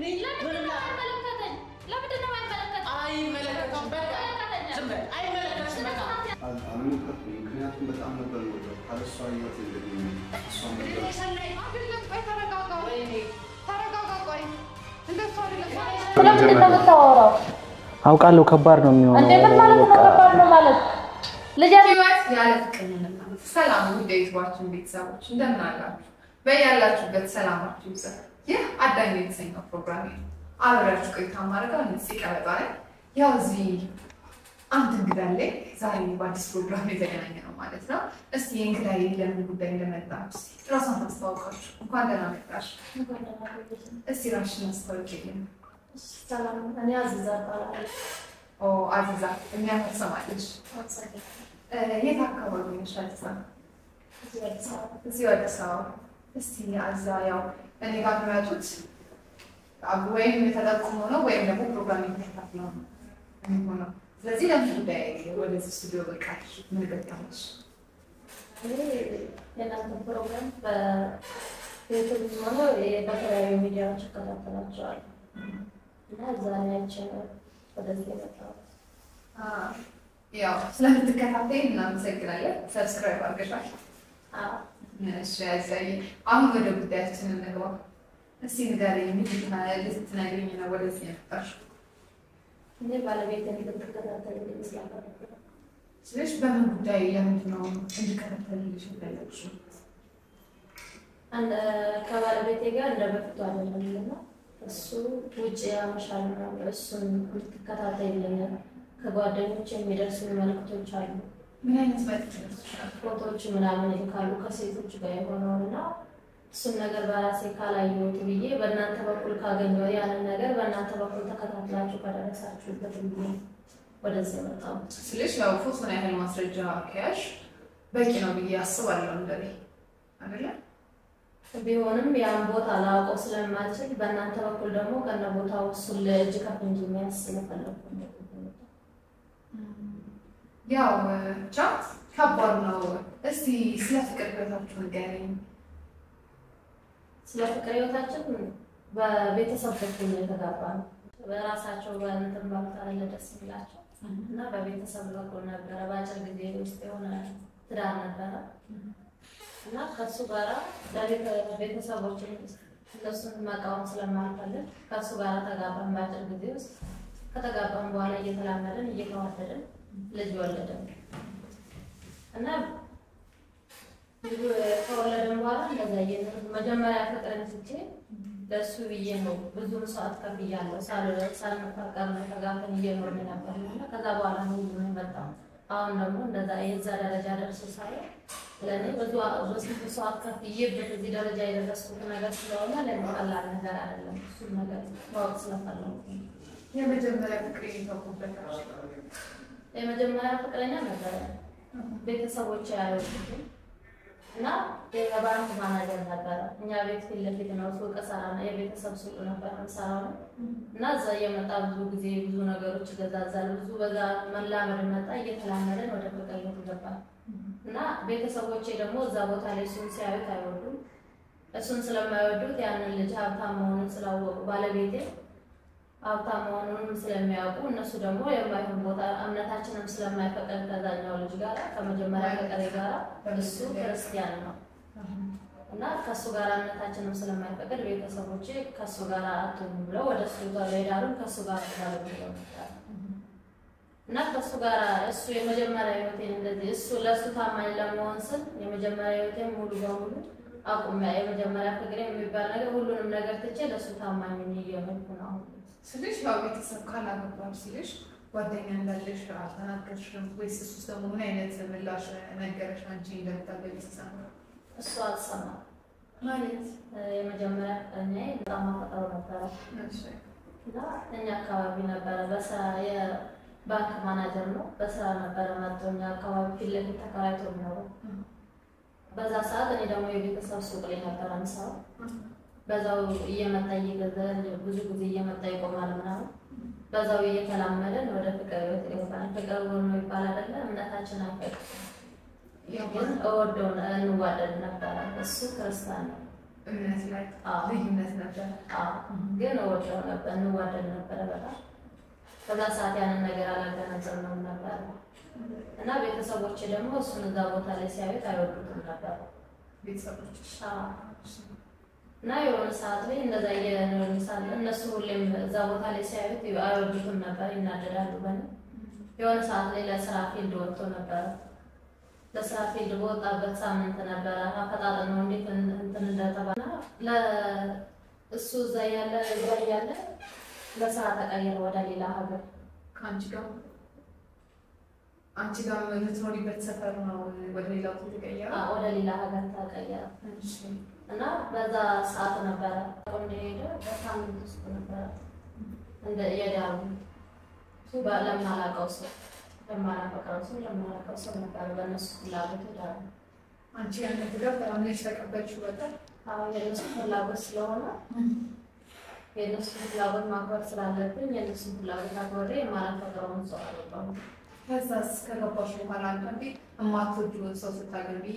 እኔ ምንም ላ- ለምንድን ነው የማይመለከተኝ? አይመለከትም። በቃ ዝም በል። አይመለከትም። በቃ አል- አልሞከርኩም። ምክንያቱም በጣም ነበር የምወደው። ካለሷ ህይወት የለኝም። እሷን ነበር አይደለም፣ ቆይ ተረጋጋ፣ ተረጋጋ፣ ቆይ እንደሱ አይደለም። ለምንድን ነው የምታወራው? አውቃለሁ ከባድ ነው የሚሆነው። እንዴ ምን ማለት ነው? ከባድ ነው ማለት ልጅ ህይወት ያለ ፍቅር ምንም ነው። ሰላም ውድ የዩቱባችን ቤተሰቦች እንደምን አላችሁ? በያላችሁበት ሰላማችሁ ይብዛ። ይህ አዳኝ የተሰኘው ፕሮግራም ነው። አብሬያችሁ ቆይታ ማድረገው ንጽ ቀበጣ ነኝ። ያው እዚህ አንድ እንግዳ አለኝ። ዛሬ በአዲስ ፕሮግራም የተገናኘ ነው ማለት ነው። እስቲ የእንግዳዬ ለምን ጉዳይ እንደመጣ እስቲ ራሷን ታስተዋውቃችሁ። እንኳን ደህና መጣሽ። እስቲ ራስሽን አስታውቂልኝ። ሰላም፣ እኔ አዚዛ እባላለሁ። ኦ አዚዛ የሚያምር ስም አለሽ። እ፣ የት አካባቢ ነሽ አዚዛ? እዚህ አዲስ አበባ እዚሁ አዲስ አበባ። እስቲ አዛ ያው እኔ ጋር የሚመጡት አብ- ወይም ተጠቁሞ ነው ወይም ደግሞ ፕሮግራም የተከታትለው ነው የሚሆነው። ስለዚህ ለምን ጉዳይ ወደዚህ ስቱዲዮ በቃሽ? ምን ገጠመሽ? እኔ የእናንተ ፕሮግራም በዩቱብ ሆነ በተለያዩ ሚዲያዎች እከታተላቸዋለሁ እና እዛ ላይ አይቼ ነው ወደዚህ የመጣሁት። አ፣ ያው ስለምትከታተይ እናመሰግናለን። ሰብስክራይብ አድርገሻል። አዎ፣ እሺ ያዛይ አሁን ወደ ጉዳያችን እንግባ። እስቲ ንገሪኝ፣ ምን ልትነግሪኝ ነው ወደዚህ የመጣሽው? እኔ ባለቤቴን እንድትከታተልልኝ ስላፈለኩ ነው። ስለዚህ በምን ጉዳይ ለምንድን ነው እንድከታተልልሽ የፈለግሽው? አንድ ከባለቤቴ ጋር እንደ በፊቱ አይደለም እና እሱ ውጭ ያመሻል ምናምን እሱን እንድትከታተልልኝ ከጓደኞች የሚደርሱ መልዕክቶች አሉ ምን አይነት መልዕክት ይደርስሻል? ፎቶዎች ምናምን ይልካሉ ከሴቶች ጋር የሆነውን እና እሱን ነገር በራሴ ካላየሁት ብዬ በእናንተ በኩል ካገኘሁ ያንን ነገር በእናንተ በኩል ተከታትላችሁ ከደረሳችሁበት ብዬ ወደዚህ መጣሁ። ስልሽ ያው ፎቶን ያህል ማስረጃ ከያሽ በቂ ነው ብዬ አስባለሁ። እንደኔ አይደለ? ቢሆንም ያን ቦታ ላውቀው ስለማልችል በእናንተ በኩል ደግሞ ከነ ቦታው እሱን ለእጅ ከፍ እንጂ የሚያስ ስለፈለኩ ነው። ያው ብቻ ከባድ ነው። እስቲ ስለ ፍቅር ህይወታችሁ ንገሪኝ። ስለ ፍቅር ህይወታችን በቤተሰብ በኩል ነው የተጋባነው። በራሳቸው በእንትን ባልታለ ደስ የሚላቸው እና በቤተሰብ በኩል ነበረ። በአጭር ጊዜ ውስጥ የሆነ ትዳር ነበረ እና ከእሱ ጋራ ቤተሰቦችን እነሱን መቃወም ስለማልፈልግ ከእሱ ጋራ ተጋባን። በአጭር ጊዜ ውስጥ ከተጋባን በኋላ እየተላመድን እየተዋደድን ልጅ ወለድን እና ልጁ ከወለድን በኋላ እንደዛ እየኖርን መጀመሪያ ፍቅርን ትቼ ለእሱ ብዬ ነው ብዙ መስዋዕት ከፍያለሁ። ሳል- ሳንፋቀር ነው ተጋብተን እየኖርን ነበር እና ከዛ በኋላ ነው ሁሉ የመጣው። አሁን ደግሞ እንደዛ የዛ ደረጃ ደርሶ ሳየው ለእኔ ብዙ ብዙ መስዋዕት ከፍዬበት እዚህ ደረጃ የደረስኩት ነገር ስለሆነ ለእኔ ቀላል ነገር አይደለም። እሱን ነገር ማወቅ ስለፈለኩ ነው። የመጀመሪያ ፍቅር የተውኩበታች የመጀመሪያ ፍቅረኛ ነበረ። ቤተሰቦች ያዩትም እና የባንክ ማናጀር ነበረ። እኛ ቤት ፊት ለፊት ነው ሱቅ ሰራ ነው የቤተሰብ ሱቅ ነበር የምሰራው ነው እና እዛ እየመጣ ብዙ ጊዜ ብዙ ነገሮች ይገዛዛል። ብዙ በዛ መላመድ መጣ። እየተላመደን ወደ ፍቅር ቤት ገባል እና ቤተሰቦቼ ደግሞ እዛ ቦታ ላይ እሱን ሲያዩት አይወዱም። እሱን ስለማይወዱት ያንን ልጅ ሀብታም መሆኑን ስላወቁ ባለቤቴ ሀብታም መሆኑንም ስለሚያውቁ እነሱ ደግሞ የማይሆን ቦታ እምነታችንም ስለማይፈቅድ ከዛኛው ልጅ ጋር ከመጀመሪያ ፍቅሬ ጋር እሱ ክርስቲያን ነው እና ከእሱ ጋር እምነታችንም ስለማይፈቅድ ቤተሰቦቼ ከእሱ ጋር አትሆኑ ብለው ወደ እሱ ጋር ሄዳሉን ከእሱ ጋር ባለ ብለው መጣሉ እና ከእሱ ጋር እሱ የመጀመሪያ ህይወቴን እንደዚህ እሱ ለእሱ ታማኝ ለመሆን ስል የመጀመሪያ ህይወቴን ሙሉ በሙሉ አቁሚያ የመጀመሪያ ፍቅሬ የሚባል ነገር ሁሉንም ነገር ትቼ ለእሱ ታማኝ ሆኜ እየኖርኩ ነው አሁን። ስልሽ ያው ቤተሰብ ካላገባሽ ሲልሽ ጓደኛ እንዳለሽ አልተናገርሽም ወይስ እሱስ ደግሞ ምን አይነት ምላሽ ነገረሽ? አንቺ እንደምታገቢ ሲሰማ እሱ አልሰማም። ማለት እ፣ የመጀመሪያ ፍቅረኛዬ በጣም አፈቅረው ነበረ እሺ እና እኛ አካባቢ ነበረ በስራ የባንክ ማናጀር ነው። በስራ ነበረ መጥቶ እኛ አካባቢ ፊት ለፊት ተከራይቶ የሚኖረው። በዛ ሰዓት እኔ ደግሞ የቤተሰብ ሱቅ ላይ ነበረ የምሰራው። በዛው እየመጣ እየገዛ ብዙ ጊዜ እየመጣ ይቆማል ምናምን። በዛው እየተላመደን ወደ ፍቅር ህይወት ይገባል። ፍቅር ነው ይባል አይደለ? እምነታችን አይፈቅድም። ግን እወደው እንዋደድ ነበረ። እሱ ክርስቲያን ነው እምነት ላይ አዎ። ልዩነት ነበር። አዎ፣ ግን እወደው ነበር፣ እንዋደድ ነበረ በጣም በዛ ሰዓት ያንን ነገር አላገናዘብነውም ነበር እና ቤተሰቦቼ ደግሞ እሱን እዛ ቦታ ላይ ሲያዩት አይወዱትም ነበር። ቤተሰቦች አዎ። እና የሆነ ሰዓት ላይ እንደዛ እየኖርን ሳለ እነሱ ሁሌም እዛ ቦታ ላይ ሲያዩት አይወዱትም ነበር፣ ይናደዳሉ በእኔ። የሆነ ሰዓት ላይ ለስራ ፊልድ ወጥቶ ነበረ። ለስራ ፊልድ በወጣበት ሳምንት ነበረ አፈጣጠር ነው እንዴት እንትን እንደተባለ ለእሱ እዛ ያለ እዛ ያለ ለስራ ተቀየረ ወደ ሌላ ሀገር። ከአንቺ ጋር አንቺ ጋር የምትኖሪበት ሰፈር ነው ወደ ሌላ ቦታ የተቀየረው? አዎ፣ ወደ ሌላ ሀገር ተቀየረ እሺ። እና በዛ ሰዓት ነበረ እንደሄደ በሳምንት ውስጥ ነበረ እንደ የዳሩ ለማላውቀው ሰው ለማላፈቅረው ሰው ለማላውቀው ሰው ነበረ በእነሱ ፍላጎት ዳሩ። አንቺ ያንን ትዳር ተአምነሽ ተቀበልሽው በቃ? አሁን የእነሱ ፍላጎት ስለሆነ የእነሱ ፍላጎት ማክበር ስላለብኝ የእነሱን ፍላጎት አክብሬ የማላፈቅረውን ሰው አልወጣሁም። ከዛስ ከገባሽ በኋላ አንዳንዴ የማትወጂውን ሰው ስታገቢ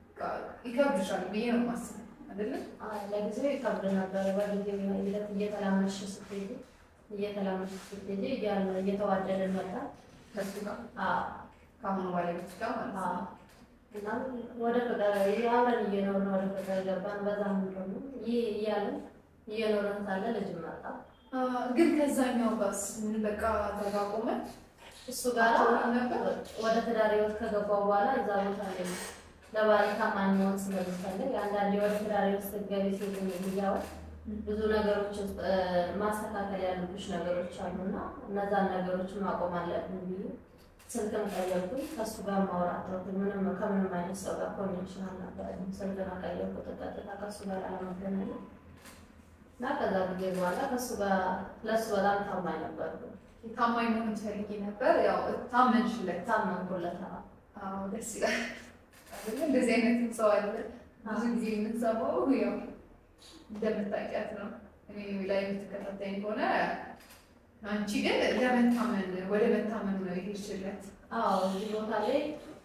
ይከብድሻል ብዬ ነው የማስበው አይደለ? አይ፣ ለጊዜው ይከብድ ነበር። በጊዜ ሂደት እየተላመሽ ስትሄጂ እየተላመሽ ስትሄጂ እያለ እየተዋደድን መጣ። ከሱ ጋር አዎ ከአሁኑ ባለቤት ጋር ማለት ነው። አዎ። እናም ወደ ፍቅር አብረን እየኖርን ወደ ፍቅር ገባን። በዛም ደግሞ ይህ እያለን እየኖርን ሳለ ልጅ መጣ። አ፣ ግን ከዛኛው ጋርስ ምን በቃ ተጋቆመ? እሱ ጋር አትሆንም ነበር? ወደ ትዳር ህይወት ከገባው በኋላ እዛ ቦታ ላይ ለባለ ታማኝ መሆን ስለምፈልግ አንዳንዴ ወደ ትዳር ህይወት ስትገቢ ሴት እያወቅ ብዙ ነገሮች ውስጥ እ፣ ማስተካከል ያሉብሽ ነገሮች አሉና እነዛን ነገሮች ማቆም አለብን ብዬ ስልክም ቀየርኩኝ። ከእሱ ጋር ማውራት ተውኩኝ። ምንም ከምንም አይነት ሰው ጋር ኮኔክሽን አልነበረም። ስልክን ቀየርኩት ቀጥታ ከእሱ ጋር አለመገናኘት እና ከዛ ጊዜ በኋላ ከእሱ ጋር ለእሱ በጣም ታማኝ ነበርኩ። ታማኝ መሆን ትፈልጊ ነበር? ያው ታመንሽለት። ታመንኩለት። አዎ። አዎ ደስ ይላል። አይደለ? እንደዚህ አይነት ሰው አለ። ብዙ ጊዜ የምንሰማው ያው እንደምታውቂያት ነው። እኔ ላይ የምትከታተኝ ከሆነ አንቺ ግን ለመታመን ወደ መታመን ነው የሄድሽለት። አዎ እዚህ ቦታ ላይ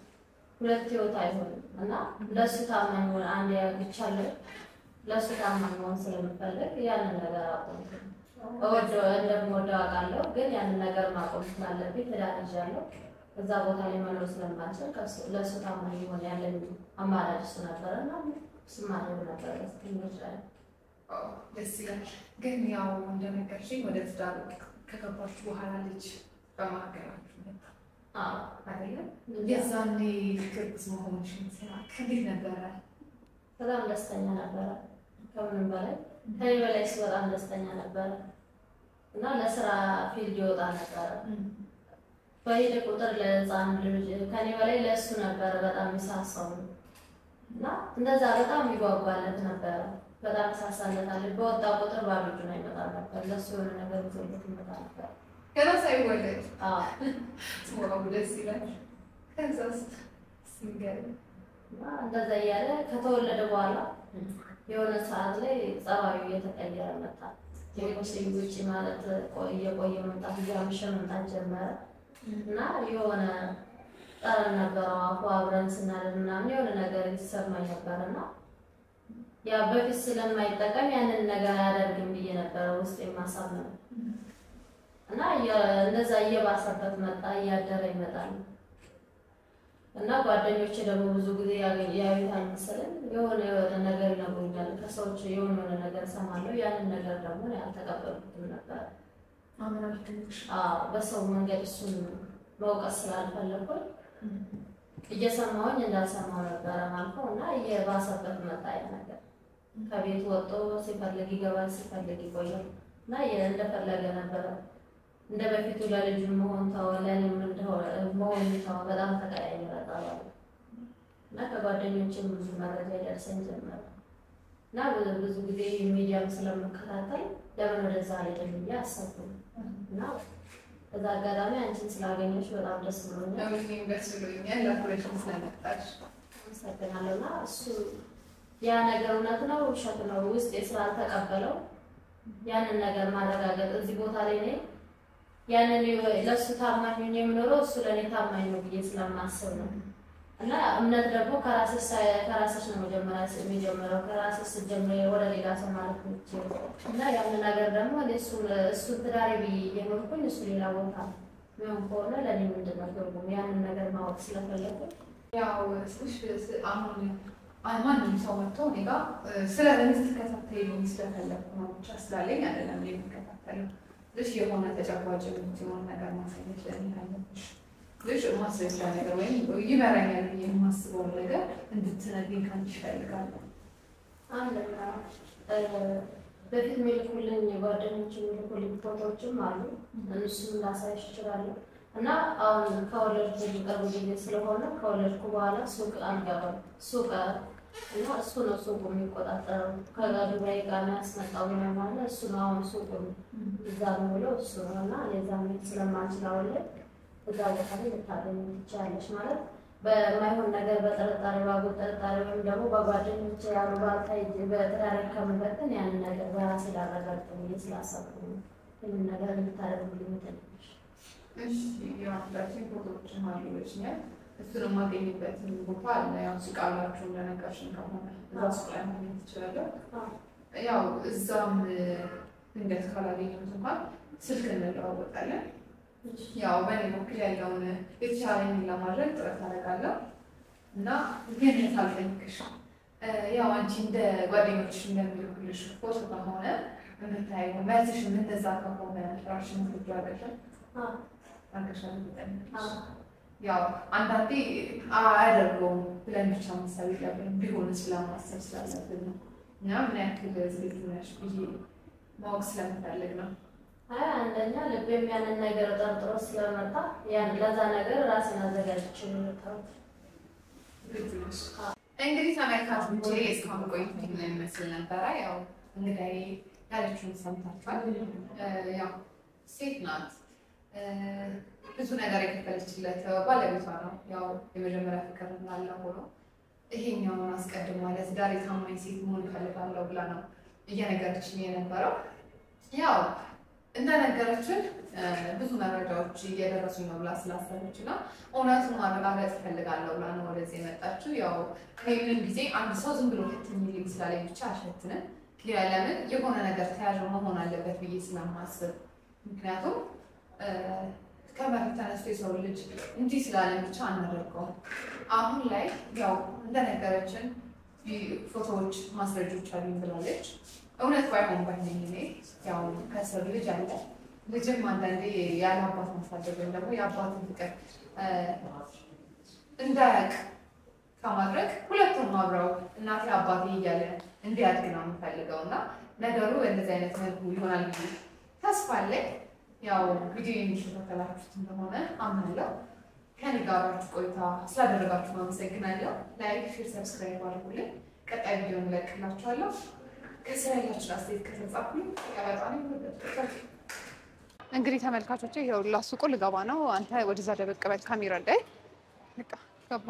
ሁለት ህይወት አይሆንም እና ለእሱ ታማኝ ሆነ አንድ ያግቻለሁ ለእሱ ታማኝ መሆን ስለምፈልግ ያንን ነገር አቆምኩ። እወደው እንደምወደው አውቃለሁ፣ ግን ያንን ነገር ማቆም ስላለብኝ ትዳር ይዣለሁ። እዛ ቦታ ላይ መኖር ስለማልችል ከእሱ- ለእሱ ታማኝ ሆነ ያለኝ አማራጭ እሱ ነበረ እና እሱ ማድረግ ነበረ ስትኞች ላይ አዎ፣ ደስ ይላል። ግን ያው እንደነገርሽኝ ወደ ትዳር ከገባችሁ በኋላ ልጅ በማገናችሁ መጣ አዎ አይደለም? የዛኔ ግርግዝ መሆንሽን ሲያውቅ እንዴት ነበረ? በጣም ደስተኛ ነበረ። ከምንም በላይ ከኔ በላይ እሱ በጣም ደስተኛ ነበረ እና ለስራ ፊልድ ይወጣ ነበረ። በሄደ ቁጥር ለህፃን ልጅ ከኔ በላይ ለእሱ ነበረ በጣም ይሳሳው እና እንደዛ በጣም ይጓጓለት ነበረ። በጣም ይሳሳለታል። በወጣ ቁጥር ባዶ እጁን አይመጣ ነበር። ለእሱ የሆነ ነገር ይዞለት ይመጣ ነበር። ገና ሳይወለድ አዎ ዋው ደስ ይላል። ከዛስ ሲንገር እና እንደዛ እያለ ከተወለደ በኋላ የሆነ ሰዓት ላይ ጸባዩ እየተቀየረ መጣ። ውጭ ውጭ ማለት ቆ- እየቆየ መምጣት እያመሸ መምጣት ጀመረ እና የሆነ ጠረን ነበረው አፉ አብረን ስናደር ምናምን የሆነ ነገር ይሰማኝ ነበር እና ያ በፊት ስለማይጠቀም ያንን ነገር አያደርግም ብዬ ነበረ ውስጥ የማሳብ ነው እና እየ- እንደዛ እየባሰበት መጣ፣ እያደረ ይመጣል እና ጓደኞቼ ደግሞ ብዙ ጊዜ ያገኝ- ያዩታል መሰለኝ የሆነ የሆነ ነገር ይነግሩኛል። ከሰዎች የሆነ የሆነ ነገር እሰማለሁ። ያንን ነገር ደግሞ እኔ አልተቀበልኩትም ነበር። አምናልሽ አዎ፣ በሰው መንገድ እሱን መውቀስ ስላልፈለኩኝ እየሰማሁኝ እንዳልሰማው ነበረ ማልፈው እና እየባሰበት መጣ ያ ነገር። ከቤት ወጥቶ ሲፈልግ ይገባል፣ ሲፈልግ ይቆያል እና የ- እንደፈለገ ነበረ። እንደ በፊቱ ለልጁ መሆን ተወ፣ ለእኔም እንደሆነ መሆን ተወ። በጣም ተቀያየረ ጠባዩ እና ከጓደኞችም ብዙ መረጃ ይደርሰኝ ጀመረ እና ብዙ- ብዙ ጊዜ ሚዲያም ስለምከታተል ለምን ወደዛ አልሄድም ብዬ አሰብኩ እና በዛ አጋጣሚ አንቺን ስላገኘሽ በጣም ደስ ብሎኛል። እኔም ደስ ብሎኛል ላኩረሽን ስለመጣሽ። አመሰግናለሁ እና እሱ ያ ነገር እውነት ነው ውሸት ነው ውስጤ ስላልተቀበለው ያንን ነገር ማረጋገጥ እዚህ ቦታ ላይ ነኝ ያንን ለእሱ ታማኝ ሆኜ የምኖረው እሱ ለእኔ ታማኝ ነው ብዬ ስለማስብ ነው እና እምነት ደግሞ ከራስሽ ሳይ- ከራስሽ ነው መጀመሪያ የሚጀምረው። ከራስሽ ስትጀምሪ ወደ ሌላ ሰው ማለት ነው። እና ያን ነገር ደግሞ እኔ እሱን እሱን ትዳሬ ብዬ እየኖርኩኝ እሱ ሌላ ቦታ ምን ከሆነ ለእኔ ምንድን ነው ትርጉም? ያንን ነገር ማወቅ ስለፈለኩኝ ያው ስልሽ ስ- አሁን አይ ማንም ሰው መጥቶ እኔ ጋ እ፣ ስለ እኔ ስትከታተይልኝ ስለፈለኩ ነው ብቻ ስላለኝ አይደለም እኔ የምከታተለው። ልሽ የሆነ ተጨባጭ የምትሆን ነገር ማሳየት ለእኔ አለብሽ። ልሽ ማስረጃ ነገር ወይም ይመራኛል ብዬ የማስበውን ነገር እንድትነግሪኝ ከአንቺ እፈልጋለሁ። አንደኛ እ፣ በፊት የሚልኩልኝ ጓደኞች የሚልኩልኝ ፎቶዎችም አሉ። እነሱን ላሳይሽ እችላለሁ። እና አሁን ከወለድኩ ቅርብ ጊዜ ስለሆነ ከወለድኩ በኋላ ሱቅ አልገባም። ሱቅ እና እሱ ነው ሱቁ የሚቆጣጠረው። ከዱባይ ጋር የሚያስመጣው ምናምን አለ። እሱ ነው አሁን ሱቁ እዛ ነው ብሎ እሱ ነው እና እዛ መሄድ ስለማንችል አሁን ላይ እዛ ቦታ ላይ ልታገኝ ትችላለች ማለት በማይሆን ነገር በጥርጣሬ ባጉል ጥርጣሬ ወይም ደግሞ በጓደኞች ያሉ ባልታ በትዳር ከምበትን ያንን ነገር በራሴ ላረጋግጥ ብዬ ስላሰብኩ ነው ይህንን ነገር እንድታደርጉልኝ ትንሽ እሺ የአንዳችን ፎቶዎችን አሉ ብለሽኛል። እሱን የማገኝበትን ቦታ አለ። ያው ሱቅ አላችሁ እንደነገርሽን ከሆነ እዛ ሱቅ ላይ ማግኘት ትችላለሁ። ያው እዛም ድንገት ካላገኘሁት እንኳን ስልክ እንለዋወጣለን። ያው በእኔ በኩል ያለውን የተቻለኝን ለማድረግ ጥረት አደርጋለሁ እና ግን ሳልጠይቅሽ እ፣ ያው አንቺ እንደ ጓደኞችሽ እንደሚልኩልሽ ፎቶ ከሆነ የምታየው መልስሽም እንደዛ ከሆነ ራሽን ዝግጁ አድርገሻል አድርገሻል ብጠይቅሽ ያው አንዳንዴ አያደርገውም ብለን ብቻ ማሰብ የለብንም ቢሆንስ ስለማሰብ ስላለብን ነው እና ምን ያክል ዝግጁ ነሽ ብዬ ማወቅ ስለምፈልግ ነው። አይ አንደኛ ልቤም ያንን ነገር ጠርጥሮ ስለመጣ ያን ለዛ ነገር ራሴን አዘጋጅቼ ነው የመጣሁት። ዝግጁ ነሽ? እንግዲህ ተመልካቾቼ እስካሁን ቆይታ ምን ይመስል ነበረ? ያው እንግዲህ ያለችውን ሰምታችኋል። እ፣ ያው ሴት ናት እ፣ ብዙ ነገር የከፈለችለት ባለቤቷ ነው። ያው የመጀመሪያ ፍቅር እንዳለ ሆኖ ይሄኛውን አስቀድማ ለትዳር የታማኝ ሴት መሆን እፈልጋለሁ ብላ ነው እየነገረችኝ የነበረው። ያው እንደነገረችን እ፣ ብዙ መረጃዎች እየደረሱኝ ነው ብላ ስላሰበች እና እውነቱን ማረጋገጥ እፈልጋለሁ ብላ ነው ወደዚህ የመጣችው። ያው እኔ ምንም ጊዜ አንድ ሰው ዝም ብሎ ፍትሚልኝ ስላለኝ ብቻ አሸትንም ለምን የሆነ ነገር ተያዥ መሆን አለበት ብዬ ስለማስብ ምክንያቱም እ፣ ከመሬት ተነስቶ የሰው ልጅ እንዲህ ስላለን ብቻ አናደርገውም። አሁን ላይ ያው እንደነገረችን ይ- ፎቶዎች፣ ማስረጆች አሉኝ ብላለች። እውነት ባይሆን ባይነኝ እኔ ያው ከስር ልጅ አለ። ልጅም አንዳንዴ ያለ አባት ማሳደግ ወይም ደግሞ የአባትን ፍቅር እ፣ እንዳያውቅ ከማድረግ ሁለቱም አብረው እናቴ አባቴ እያለ እንዲያድግ ነው የምፈልገው እና ነገሩ በእንደዚህ አይነት መልኩ ይሆናል ብዬ ተስፋ አለኝ። ያው ቪዲዮ የሚከታተላችሁት እንደሆነ አምናለሁ። ከኔ ጋር አብራችሁ ቆይታ ስላደረጋችሁ አመሰግናለሁ። ላይክ፣ ሼር፣ ሰብስክራይብ አድርጉልኝ። ቀጣይ ቪዲዮ እንለቅላችኋለሁ። ከስራ ያላችሁ አስተያየት ከተጻፉልኝ ቀበጣ እንግዲህ ተመልካቾቼ ይኸውላ ሱቁ ልገባ ነው። አንተ ወደዛ ደበቅ በል ካሜራ ላይ በቃ ገባ።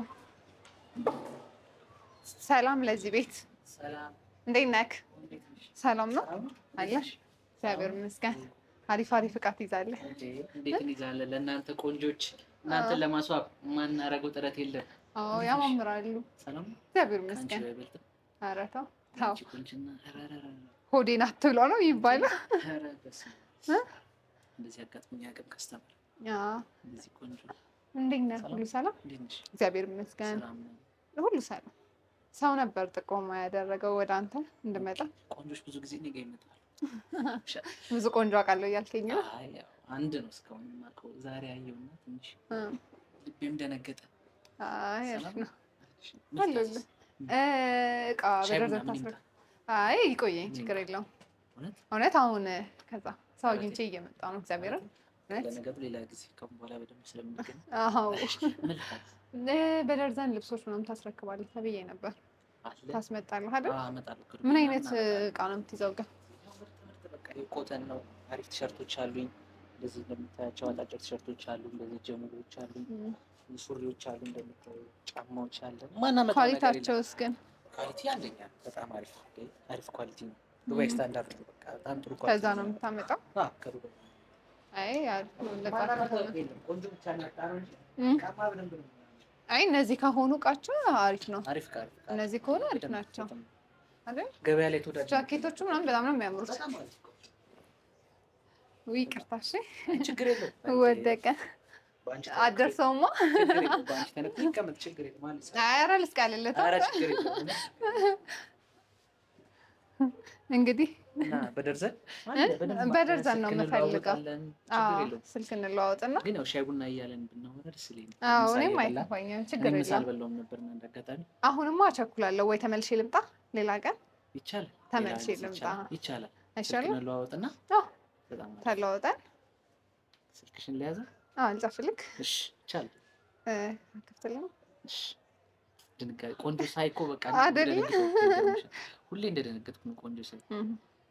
ሰላም ለዚህ ቤት ሰላም እንዴት ነክ? እንዴት ነሽ? ሰላም ነው ሰላም? አለሽ? እግዚአብሔር ይመስገን። አሪፍ አሪፍ እቃ ትይዛለህ። እንዴ እንዴት እንይዛለን? ለእናንተ ቆንጆች እናንተን ለማስዋብ የማናደርገው ጥረት የለም። አዎ ያማምራሉ። ሰላም ነው? እግዚአብሔር ከአንቺ ይመስገን። አይበልጥም። ኧረ ተው ተው፣ አንቺ ቆንጅና ኧረ ኧረ ኧረ ሆዴን አትብሎ ነው የሚባለው። ኧረ በስመ አብ። እንደዚህ አጋጥሞኝ አያውቅም። ከስተመር አዎ። እንደዚህ ቆንጆ እንዴት ነህ? ሁሉ ሰላም? እንዴት ነሽ? እግዚአብሔር ይመስገን። ሰላም ነው። ሁሉ ሰላም። ሰው ነበር ጥቆማ ያደረገው ወደ አንተ እንድመጣ። ቆንጆች ብዙ ጊዜ እኔ ጋ ይመጣሉ። ብዙ ቆንጆ አውቃለሁ እያልከኝ ነው። አይ ያው አንድ ነው እስካሁን የማውቀው። ዛሬ አየሁና ትንሽ እ፣ ልቤም ደነገጠ። አይ አሪፍ ሰላም ነው። ምን አለሁልህ። ልታዘዝ? እ፣ እቃ ሻይ በደረጃ ምናምን ታስረ ይምጣ? አይ ይቆየኝ፣ ችግር የለውም። እውነት እውነት አሁን ከዛ ሰው አግኝቼ እየመጣ ነው። እግዚአብሔርን እውነት ለነገሩ ሌላ ጊዜ ከአሁን በኋላ በደንብ ስለምንገናኝ አዎ ምን ልታዘዝ? እ፣ በደርዘን ልብሶች ምናምን ታስረክባለህ ተብዬ ነበር። አለ ታስመጣለህ አይደል? አዎ፣ እመጣለሁ። ቅርብ ምን ምናምን አይነት አመጣለሁ። እቃ ነው የምትይዘው ግን? ያው ምርጥ ምርጥ በቃ የኮተን ነው። አሪፍ ቲሸርቶች አሉኝ። እንደዚህ እንደምታያቸው አጫጭር ቲሸርቶች አሉ። እንደዚህ ጀሙሎች አሉ። ሱሪዎች አሉ። እንደምታዩ ጫማዎች አለ። ማናመጣው ነገር የለም። ኳሊታቸውስ ግን ኳሊቲ አንደኛ ነው። በጣም አሪፍ አሪፍ ኳሊቲ ነው። ዱባይ ስታንዳርድ ነው። በቃ በጣም ጥሩ ኳሊቲ ከዛ ነው የምታመጣው? አዎ፣ ከዱባይ አይ አሪፍ ነው። ለቃ ማናመጣው ከሆነ የለም። ቆንጆ ብቻ እናጣ ነው እንጂ እም፣ ጫማ በደንብ ነው የሚሆነው። አይ እነዚህ ከሆኑ እቃቸው አሪፍ ነው። አሪፍ ቃል እነዚህ ከሆኑ አሪፍ ናቸው አይደል? ገበያ ላይ ተወዳጅ ጃኬቶቹ ምናምን በጣም ነው የሚያምሩት። በጣም አሪፍ እኮ። ውይ ይቅርታ፣ እሺ ችግር የለውም። ወደቀ። በአንቺ አደርሰውማ። ችግር የለውም። በአንቺ ተነክቶ ይቀመጥ። ችግር የለውም። አንድ ሰዓት። ኧረ ልስቃልለት ኧረ ችግር የለውም። እንግዲህ እና በደርዘን በደርዘን ነው የምፈልገው። እንለዋወጣለን። ችግር አዎ፣ የለውም። ስልክ እንለዋወጥና ግን ያው ሻይ ቡና እያለን ብናወራ ደስ ይለኛል። አዎ ምሳ እኔም እየበላን። አይከፋኝም፣ ችግር እኔ ምሳ የለም። አልበላሁም ነበር እና እንደ አጋጣሚ አሁንማ አቸኩላለሁ። ወይ ተመልሼ ልምጣ ሌላ ቀን ይቻላል። ተመልሼ ሌላ ጊዜ ልምጣ። ይቻላል። ይቻላል። ስልክ አይሻልም? እንለዋወጥና አዎ በጣም አሪፍ። ተለዋውጠን ስልክሽን ለያዘ አዎ ልጻፍልክ እሺ፣ ይቻላል። እ፣ አከፍትልኝ እሺ። ድንጋጤ ቆንጆ ሳይ እኮ በቃ አይደለ? እንደደነገጥኩ ይገርምሻል። ሁሌ እንደደነገጥኩ ነው ቆንጆ ሳይ። እም።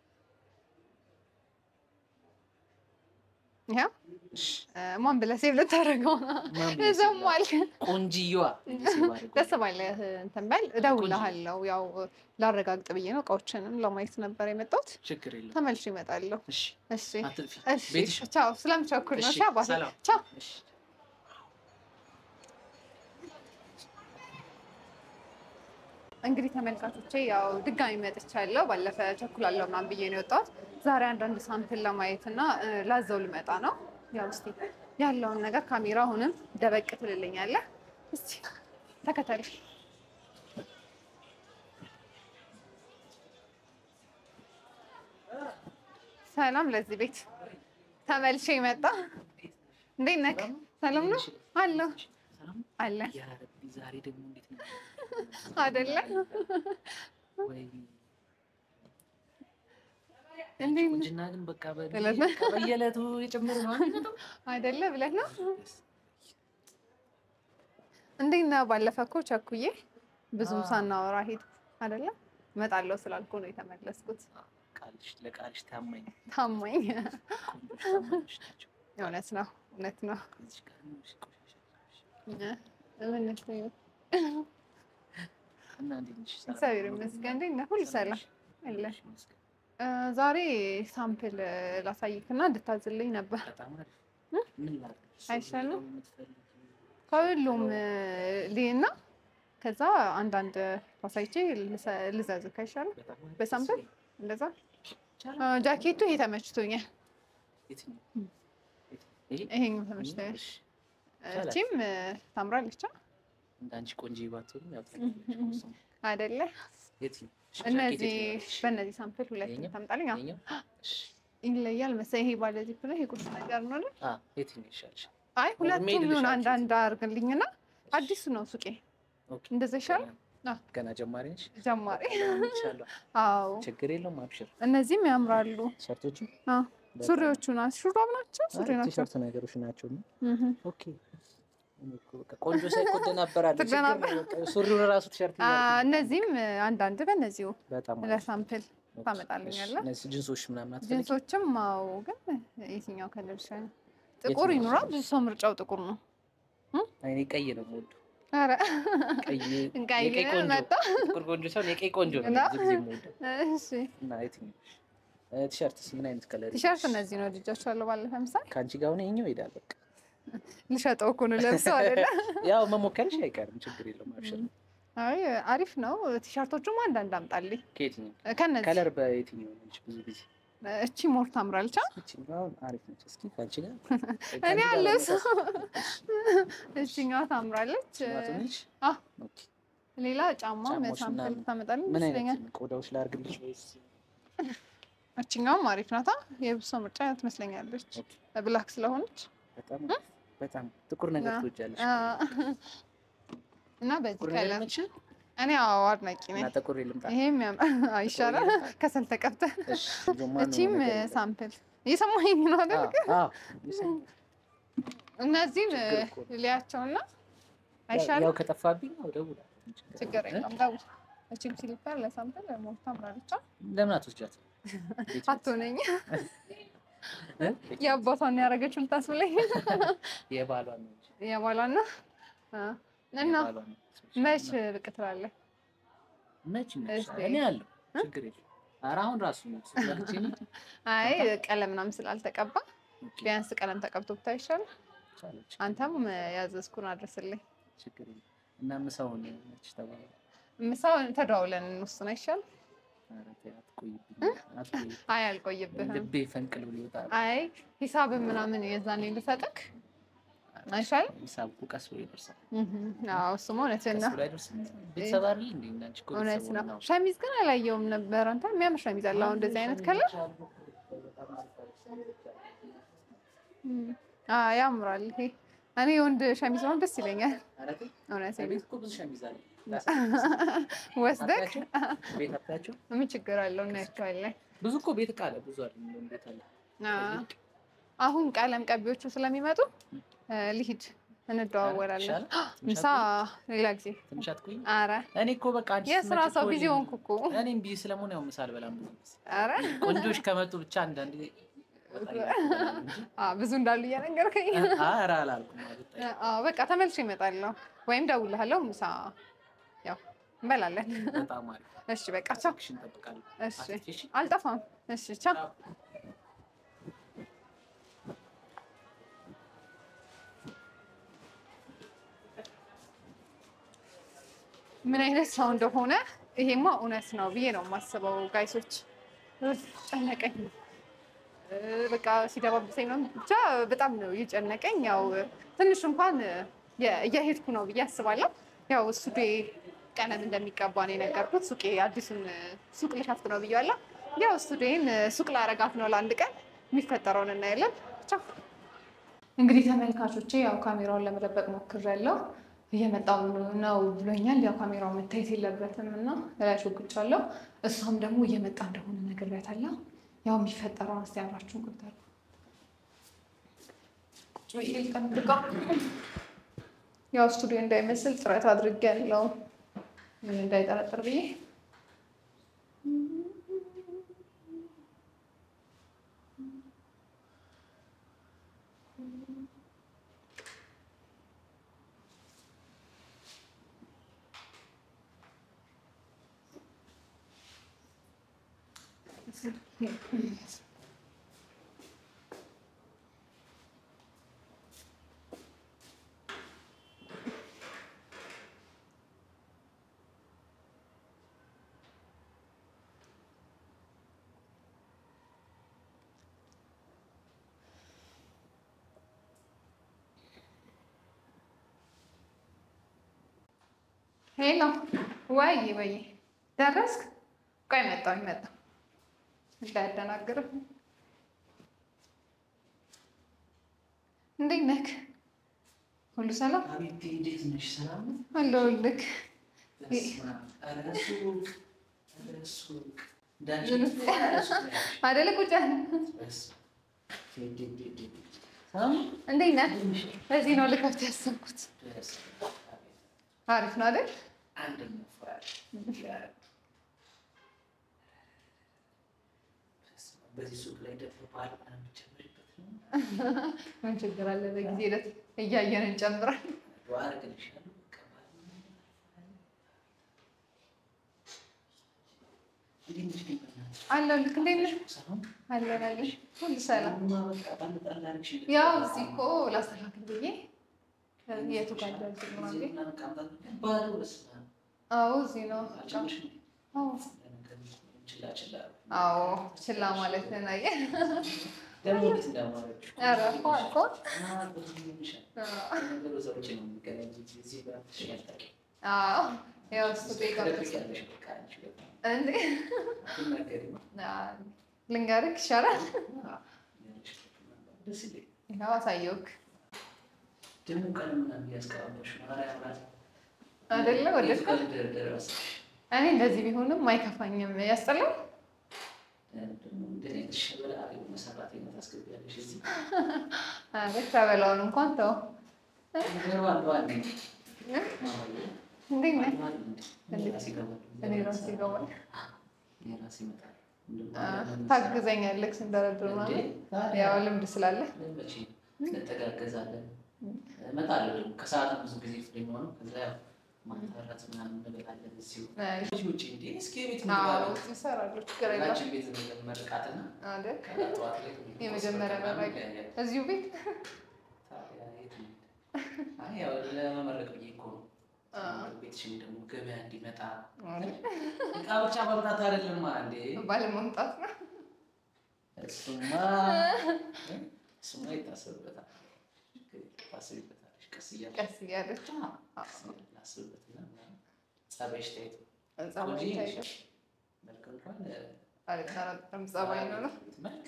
ይኸው እሺ፣ እ፣ ማን ብለህ ሴቭ ልታደርገው ማን ብለህ ሴቭ ዘሟል። ቆንጅየዋ እንዲህ ሲባል ደስ ባለህ እንትን በል እደውልልሃለሁ። ያው ላረጋግጥ ብዬ ነው እቃዎችንም ለማየት ነበር የመጣሁት። ችግር የለውም። ተመልሼ እመጣለሁ። እሺ፣ እሺ አትጥፊ። እሺ ቤትሽ ቻው። ስለምቸኩል ነው። እሺ፣ እሺ አባቴ ሰላም። ቻው። እሺ። እንግዲህ ተመልካቾቼ ያው ድጋሚ መጥቻለሁ። ባለፈ ቸኩላለሁ ምናምን ብዬ ነው የወጣሁት። ዛሬ አንዳንድ ሳምፕል ለማየት እና እ፣ ላዘው ልመጣ ነው። ያው እስኪ ያለውን ነገር ካሜራ አሁንም ደበቅ ትልልኛለህ። እስቲ ተከተል። ሰላም ለዚህ ቤት ተመልሼ መጣ። እንዴት ነህ? ሰላም ነው አለሁ ሰላም አለ ያ ረቢ፣ ዛሬ ደግሞ እንዴት ነው አይደለ? ወይ እንዴት ነህ? ቁንጅና ግን በቃ በ- እለት- በቃ በየዕለቱ የጨመረ ነው አይደል? አይደለ ብለህ ነው። እንዴት ነህ? ባለፈ እኮ ቸኩዬ ብዙም አዎ። ሳናወራ ሄድ አይደለ? እመጣለሁ ስላልኩ ነው የተመለስኩት። ቃልሽ ለቃልሽ ታማኝ ታማኝ ቆንጆች ታማኞች ናቸው። እውነት ነው እውነት ነው። ከዚች ጋር ነው እሺ፣ ቆሻሻ እውነት ነው። እና እንዴት ነሽ? ሰላም እግዚአብሔር ነው? ይመስገን። እንዴት ነህ? ሁሉ ሰላም አለ። ነሽ? ይመስገን። እ፣ ዛሬ ሳምፕል ላሳይክና እንድታዝልኝ ነበር። በጣም አሪፍ። ምን ላድርግ? አይሻልም? ሰው የምትፈልጊው? ከሁሉም ሊና ከዛ አንዳንድ ላሳይቼ ልሰ- ልዘዝክ አይሻልም? በጣም አሪፍ። በሳምፕል ደስ እንደዛ ይላል። አ፣ ጃኬቱ ይሄ ተመችቶኛል። የትኛው? ይሄ? ይሄኛው ተመችቶኛል። እሺ። ይቻላል። እቺም እ፣ ታምራለች አ? እንዳንቺ ቆንጆ ባትሆንም ያው ታውቂያለሽ እኮ እሱን። አይደለ? የትኛው? እሺ፣ እነዚህ ጃኬት የትኛው? እሺ። በእነዚህ ሳምፕል ሁለት ይሄኛው? ታምጣልኝ። አዎ፣ ይሄኛው? እሺ። ይለያል መሰለኝ። ይሄ ባለ ዚፕ ነው። ይሄ ቁርጥ ነገር ነው አይደል? አ፣ የትኛው ይሻልሻል? አይ ሁለቱም ሜድ ይሁን ልሻል። አንዳንድ አድርግልኝና አዲሱ ነው ሱቄ። ኦኬ። እንደዛ ይሻላል። ገና- አዎ። ገና ጀማሪ ነሽ? ጀማሪ ይቻላል። አዎ፣ ችግር የለውም። አብሽር። እነዚህም ያምራሉ። ሸርቶቹ አዎ፣ ሱሪዎቹ ናቸው። ሹራብ ናቸው። ሱሪ አይ፣ ናቸው። ቲሸርት ነገሮች ናቸው። እህ ኦኬ። እኔ እኮ በቃ ቆንጆ ሳይ እኮ እደናበራለሁ። ችግር ትደናበር- ነው በቃ ሱሪውን ራሱ ቲሸርት አ፣ እያልኩኝ እነዚህም አንዳንድ በእነዚሁ በጣም አሪፍ። ለሳምፕል ኦኬ። ታመጣልኛለህ? እሺ፣ እነዚህ ጅንሶች ምናምን አትፈልጊም? ጂንሶችም አዎ፣ ግን የትኛው ከለር ይሻላል? ጥቁር የትኛው ይኑራ። ይሻላል? ብዙ ሰው ምርጫው ጥቁር ነው። አይ፣ እኔ ቀይ ነው የምወደው። ኧረ ቀይ ቀይ የቀይ ቆንጆ መጣ። ጥቁር ቆንጆ ሳይሆን የቀይ ቆንጆ ነው እና? ብዙ ጊዜ የምወደው። እሺ፣ እና የትኛው እ፣ ቲሸርትስ ምን አይነት ከለር? ቲሸርት እነዚህ ነው ልጃቸዋለሁ። ባለፈ ምሳሌ ከአንቺ ጋር ሆነ ይኸኛው ይሄዳል። በቃ ልሸጠው እኮ ነው ለብሰው አይደለ? ያው መሞከርሽ አይቀርም። ችግር የለውም። አብሽር። አይ አሪፍ ነው። ቲሸርቶቹም አንዳንድ አምጣልኝ ከየትኛው ከነዚህ ከለር በየትኛው ነች? ብዙ ጊዜ እቺ ሞር ታምራለች። አ? ይችኛው አሪፍ ነች። እስኪ ከአንቺ ጋር እኔ አለ ሰው እቺኛዋ ታምራለች። ነች። አ ኦኬ። ሌላ ጫማ ጫማዎች ሳምፕል ምናምን ታመጣልኝ ምን ይመስለኛል። አይነት ቆዳዎች ላድርግልሽ ወይስ? እቺኛውም አሪፍ ናታ። የብሶ ምርጫ ትመስለኛለች ኦኬ። ብላክ ስለሆነች በጣም በጣም ጥቁር ነገር አ- ትወጃለሽ? አ፣ እና በዚህ ጥቁር ነገር ከለር ይመችሻል? እኔ አዎ አድናቂ ነኝ። እና ጥቁር ልምጣ። ይሄም ያም- አዎ፣ ይሻላል ከሰል ተቀብተህ እሺ። ጆማ ነው እቺም ነገር የለም። ሳምፕል እየሰማኸኝ ነው አይደል? አዎ፣ አዎ። ይሰማል። እነዚህን ችግር እኮ ነው። ሊያቸውና ያው- አይሻልም? ያው ከጠፋብኝ ነው እደውላለሁ። ችግር እ? የለም ደውል። እቺም ሲሊፐር ለሳምፕል ሞር ታምራለች። አ? ለምን አትወስጃት? አትሆነኝ እ? የአባቷን ያደረገችው ልታስብለኝ የባሏን ነው እንጂ። የባሏና አ፣ እና የባሏን ነው። መች ብቅ ትላለህ? መች ይመችሻል? እስኪ። እኔ አለሁ። ችግር የለም። ኧረ አሁን ራሱ ነው ስትመጪ ነው። አይ ቀለም ምናምን ስላልተቀባ ኦኬ፣ ቢያንስ ቀለም ተቀብቶ ብታይ ይሻላል። ቻለች። አንተም ያዘዝኩን አድርስልኝ። ችግር የለም። እና ምሳውን መች ተባለ? ምሳውን ተደዋውለን እንወስን አይሻልም? ኧረ ተይ አትቆይብኝ፣ አትቆይ። አይ አልቆይብህም። ልቤ ፈንቅል ብሎ ይወጣል። አይ ሂሳብን ምናምን የዛኔ ልሰጥክ አይሻልም? ሂሳብ እኮ ቀስ ብሎ ይደርሳል። እህም፣ አዎ እሱማ እውነትህን ቀስ ነው። ብሎ አይደርስም። ቤተሰብ አይደል እንዴ? እንዳንቺ እኮ እውነት ቤተሰብ ነው። ነው። ሸሚዝ ግን አላየውም ነበር። አንተ የሚያምር ሸሚዝ አለ አሁን እንደዚህ አይነት ከለር አዎ ያምራል። ይሄ እኔ የወንድ ሸሚዝ ነው ደስ ይለኛል። ኧረ ተይ፣ እውነት ቤት እኮ ብዙ ሸሚዝ አለ። ወስደክ አታያቸው? ቤት አታያቸው? ምን ችግር አለው? እናያቸዋለን። ብዙ እኮ ቤት እቃ አለ። ብዙ አለ። እንደውም ቤት አለ። አዎ። አሁን ቀለም ቀቢዎቹ ስለሚመጡ እ፣ ልሂድ እንደዋወላለን። ይሻላል? ትንሽ ምሳ አትቆይ? ሌላ ጊዜ። ትንሽ አትቆይ? አረ እኔ እኮ በቃ አንቺ የስራ ስትመጪ ሰው እኮ ቢዚ እኔም- ሆንኩ እኮ። እኔም ቢዚ ስለመሆን ያው ምሳ አልበላም ብዙ ጊዜ። አረ ቆንጆች ከመጡ ብቻ አንዳንድ ጊዜ ወጣ እያልኩ እንጂ አ፣ ብዙ እንዳሉ እየነገርከኝ። ኧረ አላልኩም። አልወጣኝም። አዎ በቃ ተመልሼ እመጣለሁ ወይም ደውልሃለሁ። ምሳ ያው እንበላለን። በጣም አሪፍ። እሺ በቃ ቻው። ስልክሽን እጠብቃለሁ። እሺ አትጥፊ፣ እሺ? አልጠፋም። እሺ ቻው። ምን አይነት ሰው እንደሆነ ይሄማ እውነት ነው ብዬ ነው የማስበው። ጋይሶች እፍ፣ ጨነቀኝ እ፣ በቃ ሲደባብሰኝ ነው ብቻ በጣም ነው የጨነቀኝ። ያው ትንሽ እንኳን የ- እየሄድኩ ነው ብዬ አስባለሁ። ያው ስቱዴ ቀለም እንደሚቀባ ነው የነገርኩት። ሱቄ አዲሱን ሱቅ ልከፍት ነው ብያለሁ። ያው ስቱዴን ሱቅ ላረጋት ነው ለአንድ ቀን። የሚፈጠረውን እናያለን። ቻው። እንግዲህ ተመልካቾቼ ያው ካሜራውን ለመደበቅ ሞክሬያለሁ። እየመጣው ነው ብሎኛል። ያው ካሜራው መታየት የለበትም እና ላይ ሾግቻለሁ። እሷም ደግሞ እየመጣ እንደሆነ ነግሬያታለሁ። ያው የሚፈጠረውን እስኪ አብራችሁን ቁጠሩ። ቁጭ ብዬ ልጠብቀው። ያው ስቱዲዮ እንዳይመስል ጥረት አድርጌያለሁ ምን እንዳይጠረጥር ብዬ ሄሎ፣ ወይ ወይ፣ ደረስክ? ቆይ መጣሁ መጣሁ፣ እንዳያደናግርህ። እንዴት ነህ? ሁሉ ሰላም አቤቴ እንዴት ነሽ? ሰላም ነው? አለሁልህ። በስመ አብ። ኧረ ሱቅ፣ ኧረ ሱቅ። እንዳንቺ ምን? እኮ ኧረ ሱቅ ነው ያልሽኝ። አይደለ ቁጭ ያለ በስመ አብ። ዴ ዴ ዴ ዴ ዴ። ሰላም ነው? እንዴት ነህ? በዚህ ነው ልከፍት ያሰብኩት። በስመ አብ። አቤት። አሪፍ ነው አይደል? አንደኛ ፍራሽ ያ- በስመ አብ። በዚህ ሱቅ ላይ ደግሞ ባህል ምናምን የምትጨምሪበት ነው? ምን ችግር አለ? በጊዜ ሂደት እያየን እንጨምራለን። ዱዓ አደርግልሻለሁ። በቃ ባህል ምናምን እንዴት ነሽ ግን በእናትሽ? አለሁልህ። እንዴት ነህ? ሰላም አለን አለን። ሁሉ ሰላም። ሰላምማ በቃ ጣል ጣል አደረግሽልኝ። ያው እዚህ እኮ ላስተካክል ብዬ የቱ ጋር እንደዚህ ነው እዚህ እንዴ? ምናምን ቃምጣት ግን ባዶ በስመ አብ። አዎ እዚህ ነው። አልጨመርሽም እንዴ? አዎ ለነገሩ ችላ ችላ አዎ ችላ ማለት ናየ ደግሞ እንዴት እንዳማረች እኮ። ኧረ እኮ እኮ አዎ፣ በዚህ ይሆንሻል። ለነገሩ እዛ ውጭ ነው የሚገናኝ እንጂ እዚህ ጋር ትሽኝ አታውቂም። አዎ ያው እሱ ቤጋ ትደብቂያለሽ በቃ አንቺ በጣም እንዴ አትናገሪም። አዎ፣ ልንገርህ ይሻላል። አዎ፣ ያለሽ ደስ ይለኝ። ያው አሳየውክ ደግሞ ቀለም ምናምን እያስቀባባሽ ነው። ኧረ ያምራል። አይደለ ወደድከው? የቱ ጋር ልደርደር መሰለሽ? እኔ እንደዚህ ቢሆንም አይከፋኝም። ያስጠላል። ደግሞ እንደኔ አይነት ሸበላ የሆነ ሰራተኛ ታስገቢያለሽ እዚህ። አረ ተበላውን እንኳን ተው። ነገሩ አንዱ አለኝ። እንዴት ነህ? አንዱ አለኝ እንዴ? እኔ ራሴ እገባለሁ። እኔ ራሴ ይገባል። እኔ ራሴ እመጣለሁ። ታግዘኛለህ ስንደረድር እንዴ? ምናምን ታዲያ ያው ልምድ ስላለ መቼ እንተጋገዛለን። እመጣለሁ ደግሞ ከሰዓትም ብዙ ጊዜ ፍሬ የሚሆነው ከዛ ያው ማታ እራት ምናምን እንበላለን እዚሁ አይ፣ ውጭ እንዴ እስኪ ቤት አዎ ምግብ ይሰራሉ። ችግር የለም ሁላችን ቤት ምግብ መርቃትና አይደል? ከዛ ጠዋት ላይ የመጀመሪያ ምናምን መራቂ ይለያያል። እዚሁ ቤት ታዲያ የት እንሂድ? አይ ያው ለመመረቅ ብዬ እኮ ነው። አ። ቤትሽም ደግሞ ገበያ እንዲመጣ እቃ ብቻ ማምጣት አይደለማ እንዴ። ባለመምጣት ነው። እሱማ እሱማ ይታሰብበታል። ታስቢበታለሽ ቀስ እያልሽ ቀስ እያለች ላስብበትና ምናምን ጸባይሽ ታይቶ ጸባይ ቆንጆ ታይቶ ነሽ። መልክ እንኳን አልጠራጠርም። ጸባይ ነው ነው መልክ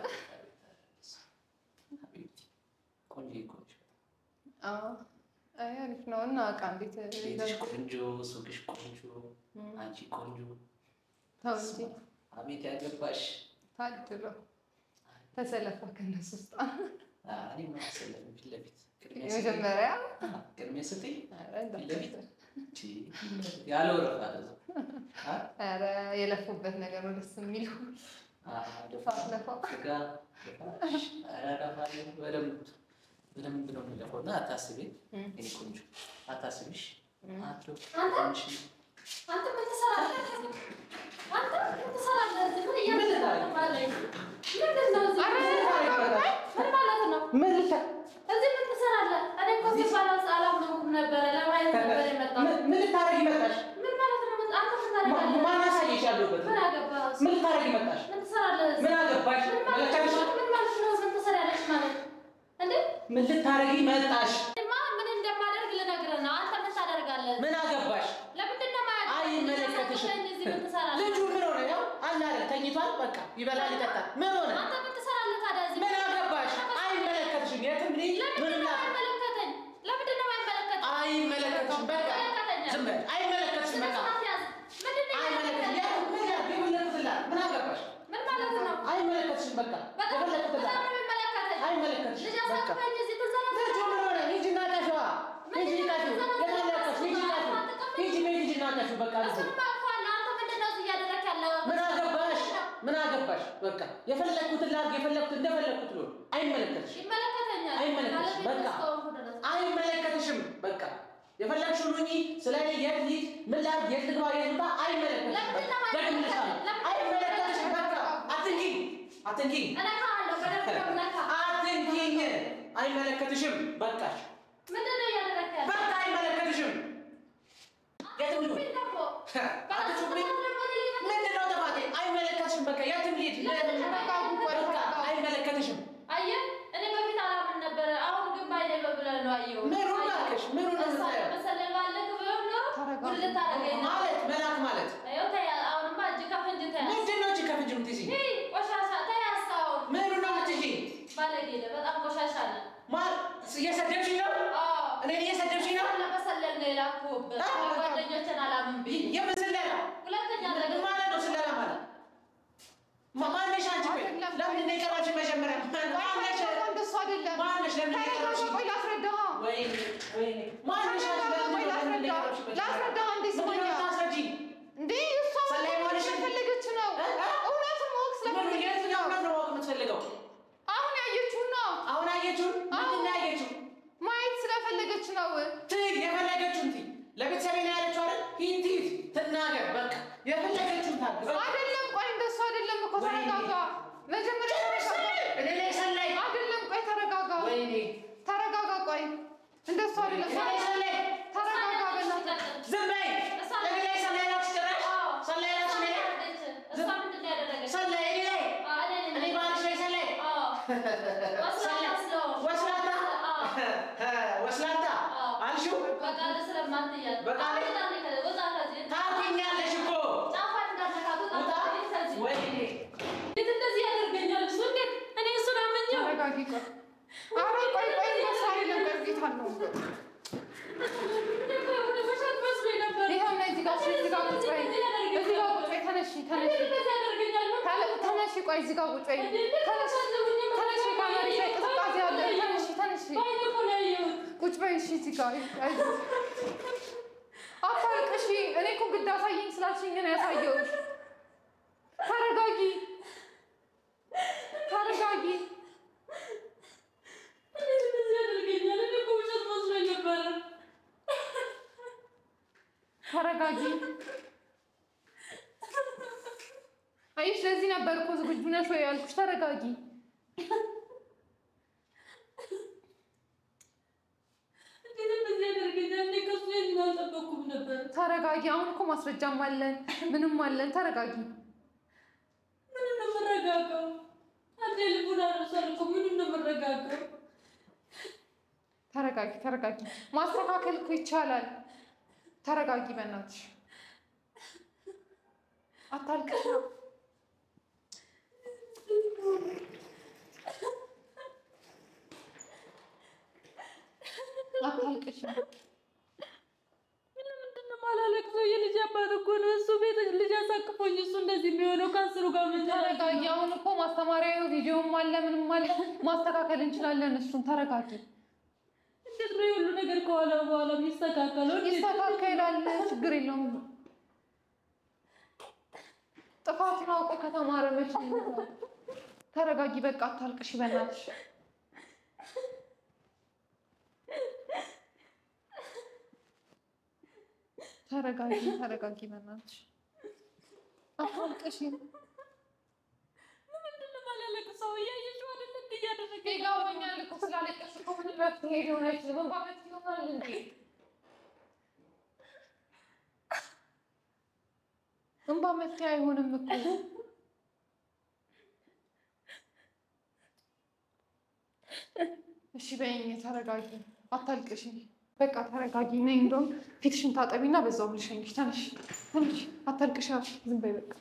ሀቢብቲ ቆንጆ ቆንጆ አዎ። አይ አሪፍ ነው። እና እቃ እንዴት ቤትሽ ቆንጆ፣ ሱቅሽ ቆንጆ፣ አንቺ ቆንጆ። ተው እንጂ አቤት ያገባሽ ታድሎ ተሰለፋ ከነሱ ውስጥ እኔ ማሰለም ፊት ለፊት ቅድሚያ ስጠኝ። የመጀመሪያ አዎ፣ ቅድሚያ ስጠኝ ኧረ ፊት ለፊት እንዳትመስል። ቺ፣ ያለ ወረፋ ለዛ አ ኧረ የለፉበት ነገር ነው ደስ የሚለው። ደፋ ሳትለፋ ስጋ ደፋሽ ኧረ ደፋለሁ በደንብ በደንብ ነው የሚለፈው እና አታስቢ እም። እኔ ቆንጆ አታስቢሽ እም። አትሎ አንተ? ትንሽ አንተ ምን ትሰራለህ? አንተ ምን ትሰራለህ? ምን እያደረግህ ነው? ምንድን ነው እዚህ? ምን ማለት ነው? ምን ልታ- እዚህ ምን ትሰራለህ? እኔ እኮ እዚህ ባላንስ አላመንኩም ነበረ። ለማየት ነበር የመጣሁት። ምን- ምን ልታረጊ መጣሽ? ምን ማለት ነው? ምን- አንተ ምን ማ- ታደርጋለህ? ማን አሳየሽ ያለሁበት? ምን አገባህ? ምን ልታረጊ መጣሽ? ምን ትሰራለህ? እዚህ? ምን አገባሽ? ምን ማለት መለከትሽ? ነው? ምን ማለት ነው? ምን ትሰሪያለሽ ማለት እንዴ? ምን ልታረጊ መጣሽ? እኔማ ምን እንደማደርግ ልነግርህ ነው። አንተ ምን ታደርጋለህ? ምን አገባሽ? ለምንድን ነው የማያውቅህ? አይመለከትሽም። እዚህ ምን ትሰራለህ? ልጁ ምን ሆነ? ያው አለ አይደል ተኝቷል። በቃ ይበላል ይጠጣል። ምን ሆነ? አንተ ምን ትሰራለህ ታዲያ እዚህ? ምን አገባሽ? አይመለከትሽም። የትም ልሂድ ምን ለምንድን ነው ላ የማይመለከተኝ? ለምንድን ነው የማይመለከተኝ? አይመለከትሽም። በቃ ዝም በል። አይመለከትሽም። በቃ ምንድን ነው አይመለከትሽም። የማይመለከተኝ? የትም ምን ያህል ቢመለከትላት ምን አገባሽ? ምን ማለት ነው? አይመለከትሽም። በቃ በጣም የፈለኩት በጣም ላ ነው የሚመለከተኝ። አይመለከትሽም። ልጅ በቃ አሳቅፈኝ እዚህ ትንዘላዘላለህ። ልጁ ምን ሆነ? ሂጂና ቀፊዋ። ሂጂ ቀፊው። የታለቀሽ? ሂጂ ቀፊው። ሂጂ በይ ሂጂና ቀፊው። በቃ ልጁ እሱንማ አውቀዋለሁ። አንተ ምንድን ነው እዚህ እያደረግህ ያለው? ምን አገባሽ? ምን አገባሽ? በቃ የፈለኩትን ላድርግ፣ የፈለኩት እንደፈለኩት ልሆን። አይመለከትሽም። ይመለከተኛል። አይመለከትሽም። ባለቤት በቃ እስከሆንኩ ድረስ። አይመለከትሽም። በቃ የፈለግሽውን ሁኚ። ስለ እኔ የት ልሂድ፣ ምን ላድርግ፣ የት ልግባ፣ የት ልውጣ አይመለከትሽም። ለምንድን ነው በቃ ደግምልሻለሁ። ለምንድን ነው አይመለከትሽም። በቃ አትንኪኝ፣ አትንኪኝ፣ እነካሃለሁ፣ በደንብ ነው የምነካህ። አትንኪኝ። አይመለከትሽም። በቃሽ። ምንድን ነው እያደረግህ ያለው? በቃ አይመለከትሽም። የትም ልሁን ምን ደግሞ? አትጩብኝ። ምንድን ነው ጥፋቴ? አይመለከትሽም። በቃ የትም ልሂድ፣ ለምን ተረጋጉ? ቆይ በቃ ተረጋጉ። አይመለከትሽም። አየህ፣ እኔ በፊት አላምን ነበረ። አሁን ግን ባይኔ በብለህ ነው አየሁት። ምኑ እባክሽ፣ ምኑ ነው እሷ የምታየው? መሰለህ ባለህ ቢሆን ኖሮ ተረጋጉ። ጉድ ልታደርገኝ ነው። ማለት መላክ ማለት ይኸው ተያዝ። አሁንማ እጅ ከፍንጅ ተያዝ። ምንድን ነው? እጅ ከፍንጅ የምትይዥኝ? ይህ ቆሻሻ ተያዝ። አሁን ምኑ ነው የምትይዥኝ? ባለጌ ነህ፣ በጣም ቆሻሻ ነህ። ማ- እየሰደብሽኝ ነው? አዎ፣ እኔን እየሰደብሽኝ ነው? ለመሰለል ነው የላኩህበት። አ- ጓደኞችን አላምን ብዬ የምን ስለላ? ሁለተኛ ምን ነገር ማለት ነው ስለላ ማለት? ማ- ማነሽ አንቺ? ቆይ አይደለም። ለምንድን ነው የቀረብሽኝ መጀመሪያ? ማነሽ? እንደሱ አይደለም። ማነሽ? ለምንድን ነው ተረጋጋ፣ የቀረብሽኝ? ቆይ ላስረዳህ። ወይኔ ወይኔ፣ ማነሽ አንቺ? ተረጋጋ፣ ለምንድን ቆይ ነው- ለምንድን ነው ላስረዳህ። የቀረብሽኝ መጀመሪያ? ላስረዳህ አንዴ ምንድን ነው ስማኝ። የምታስረጂኝ? እንዴ እሷ ሰላይ መሆንሽ- ስለፈለገች ነው። እ? እ? እውነቱን ማወቅ ምን- ስለፈለገች የትኛው ነው። እውነት ነው ማወቅ የምትፈልገው? አሁን ያየችውን ነው አሁን አየችውን? ምንድን ነው ያየችው? ማየት ስለፈለገች ነው። ትይ የፈለገችውን ትይ። ለቤተሰቤ ነው ያለችው አይደል? ሂድ ሂድ ትናገር። በቃ የፈለገችውን ታድርግ። በቃ አይደለም፣ ቆይ እንደሱ አይደለም እኮ ወይኔ። ተረጋጋ። መጀመሪያ ተረጋጋ። እኔ ላይ ሰላይ አይደለም፣ ቆይ ተረጋጋ። ወይኔ ተረጋጋ፣ ቆይ እንደሱ አይደለም። እኔ ላይ ሰላይ ተረጋጋ በእናትህ። ዝም በይ። እኔ ላይ ሰላይ ናችሁ ጭራሽ ሰላይ ናችሁ እኔ ላይ እሷ ምንድን ነው ያደረገች? ሰላይ እኔ ላይ አዎ፣ እኔ ነኝ። እኔ ባልሽ ላይ ሰላይ አዎ፣ ወስላታ ስለሆንኩ። ወስላታ አዎ፣ ወስላታ አዎ። አልሽው። በቃል ስለማትያዝ በቃል? አሁን ዛሬ ከ- ወጣ ከዚህ። ታውቂኛለሽ እኮ ጫፏን እንዳትነካት ውጣ ውጣ። ከዚህ ከዚህ። ወይኔ እንዴት እንደዚህ ያደርገኛል እሱ? እንዴት እኔ እሱን አምኜው ተረጋጊ፣ ቆይ ኧረ ቆይ ቆይ እንደሱ አይደለም። ቆይ ጌታ ነው። እኮ የሆነ ውሸት መስሎኝ ነበር። ይኸው ነይ እዚህ ጋር እዚህ ጋር ቁጭ በይ። እዚህ ጋር ቁጭ በይ። ተነሺ ተነሺ እንዴት እንደዚህ ያደርገኛል? ምን ተነ- ተነሺ። ቆይ እዚህ ጋር ቁጭ በይ። ተነሺ ተነሺ። ከመሬት ላይ ቅዝቃዜ አለ። ተነሺ ተነሺ። በዓይኔ እኮ ነው ያየሁት። ቁጭ በይ እሺ። እዚህ ጋር አይዞሽ። አታልቅሺ። እኔ እኮ ግድ አሳየኝ ስላልሽኝ ነው ያሳየሁሽ። ተረጋጊ ተረጋጊ። እንዴት እንደዚህ ያደርገኛል? እኔ እኮ ውሸት መስሎኝ ነበረ። ተረጋጊ። አይሽ ለዚህ ነበር እኮ ዝግጁ ነሽ ወይ ያልኩሽ። ተረጋጊ። ነበር። ተረጋጊ። አሁን እኮ ማስረጃም አለን ምንም አለን። ተረጋጊ። ምን ነው የምረጋጋው? አንዴ ልቡን አርሷል እኮ ምን ነው የምረጋጋው? ተረጋጊ፣ ተረጋጊ። ማስተካከል እኮ ይቻላል። ተረጋጊ፣ በእናትሽ አታልቅሽ። አታልቅሽ። ለምንድን ነው የማላለቅሰው? የልጅ አባት እኮ ነው እሱ። ቤት ልጅ አሳቅፎኝ እሱ እንደዚህ የሚሆነው ከአስሩ ጋር ምን ተረጋጊ። አሁን እኮ ማስተማሪያ ቪዲዮም አለ ምንም አለ። ማስተካከል እንችላለን። እሱን ተረጋጊ። እንዴት ነው የሁሉ ነገር ከኋላ በኋላ የሚስተካከለው? እንዴት? ይስተካከላል። ችግር የለውም። ጥፋቱን አውቆ ከተማረ መቼ ይሞታል? ተረጋጊ። በቃ አታልቅሽ በእናትሽ። ተረጋጊ፣ ተረጋጊ በእናትሽ አታልቅሽ። ለምንድን ነው የማላለቅሰው? እያየሽው አይደል እንዴ እያደረገ ይገባኛል እኮ ስላለቀሽ እኮ ምንም መፍትሄ ሊሆን አይችልም። እንባ መፍትሄ ይሆናል እንዴ? እንባ መፍትሄ አይሆንም እኮ። እሺ በይኝ፣ ተረጋጊ፣ አታልቅሽ። በቃ ተረጋጊ። ነይ እንደውም ፊትሽን ታጠቢና በዛው ልሸኝሽ። ተነሽ፣ ተነሽ፣ አታልቅሽ። ዝም በይ በቃ።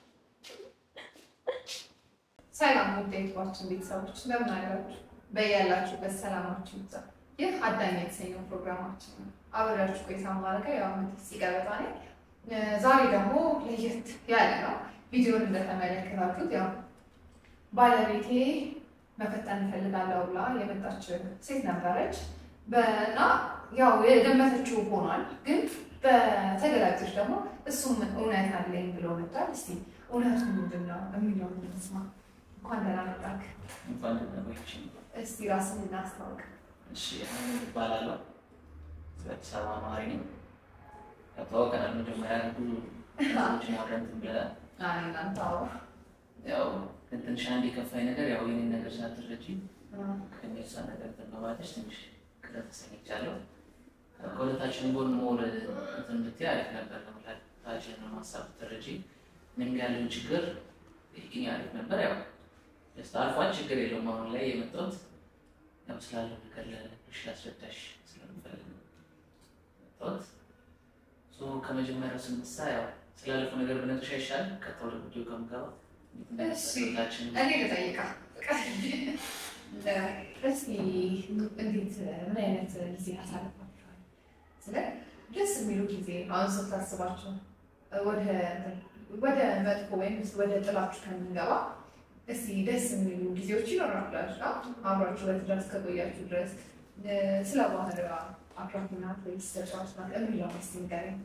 ሰላም ውድ የዩቲዩባችን ቤተሰቦች እንደምን አላችሁ? በያላችሁበት ሰላማችሁ ይብዛ። ይህ አዳኝ የተሰኘው ፕሮግራማችን ነው። አብሬያችሁ ቆይታ ማድረገው ያው መቴ ሲቀበጣ ነኝ። ዛሬ ደግሞ ለየት ያለ ነው። ቪዲዮን እንደተመለከታችሁት ያው ባለቤቴ መፈተን እፈልጋለሁ ብላ የመጣች ሴት ነበረች እና ያው የገመተችው ሆኗል። ግን በተገላጮች ደግሞ እሱም እውነት አለኝ ብሎ መጥቷል። እስቲ እውነቱ ምንድን ነው የሚለውን እንስማ። እንኳን ደህና መጣክ። እንኳን ደህና ቆያችሁ። እስቲ ራስን እናስታውቅ። እሺ አሁን እባላለሁ። አዲስ አበባ ነዋሪ ነኝ። ያው ተዋውቀናል። መጀመሪያ ብዙ ሰዎችን አብረን እንትን ብለናል። አይ እናንተ አዎ ያው ግን ትንሽ አንድ የከፋኝ ነገር ያው የኔን ነገር ሳትረጂ ከሚሳ ነገር እንትን በማለትሽ ትንሽ ቅር ተሰኝቻለሁ። ከሁለታችን ጎን መሆን እንትን ብትይ አሪፍ ነበር። ለሁለታችን ሀሳብ ትረጂ እኔም ጋር ያለውን ችግር ይህኝ አሪፍ ነበር። ያው ደስታ አልፏል፣ ችግር የለውም። አሁን ላይ የመጣሁት ያው ስላለው ነገር ለሽ ላስረዳሽ ስለምፈልግ ነው የመጣሁት። ሶ ከመጀመሪያው ስንነሳ ያው ስላለፈው ነገር ብነግርሽ አይሻልም? ቀጥታ ወደ ጉዳዩ ከምገባ እንዴት እሺ እንደነበረ እኔ ልጠይቃ እስኪ እንዴት ምን አይነት ጊዜ አሳልፋችኋል? ስለ ደስ የሚሉ ጊዜ አሁን ስታስባቸው ወደ ወደ መጥፎ ወይም ወደ ጥላችሁ ከምንገባ እስቲ ደስ የሚሉ ጊዜዎች ይኖራላችሁ አብራችሁ በትዳር እስከቆያችሁ ድረስ ስለ ባህሪዋ አኩራፊ ናት ወይስ ተጫዋች ናት የሚለውን እስቲ ንገረኝ።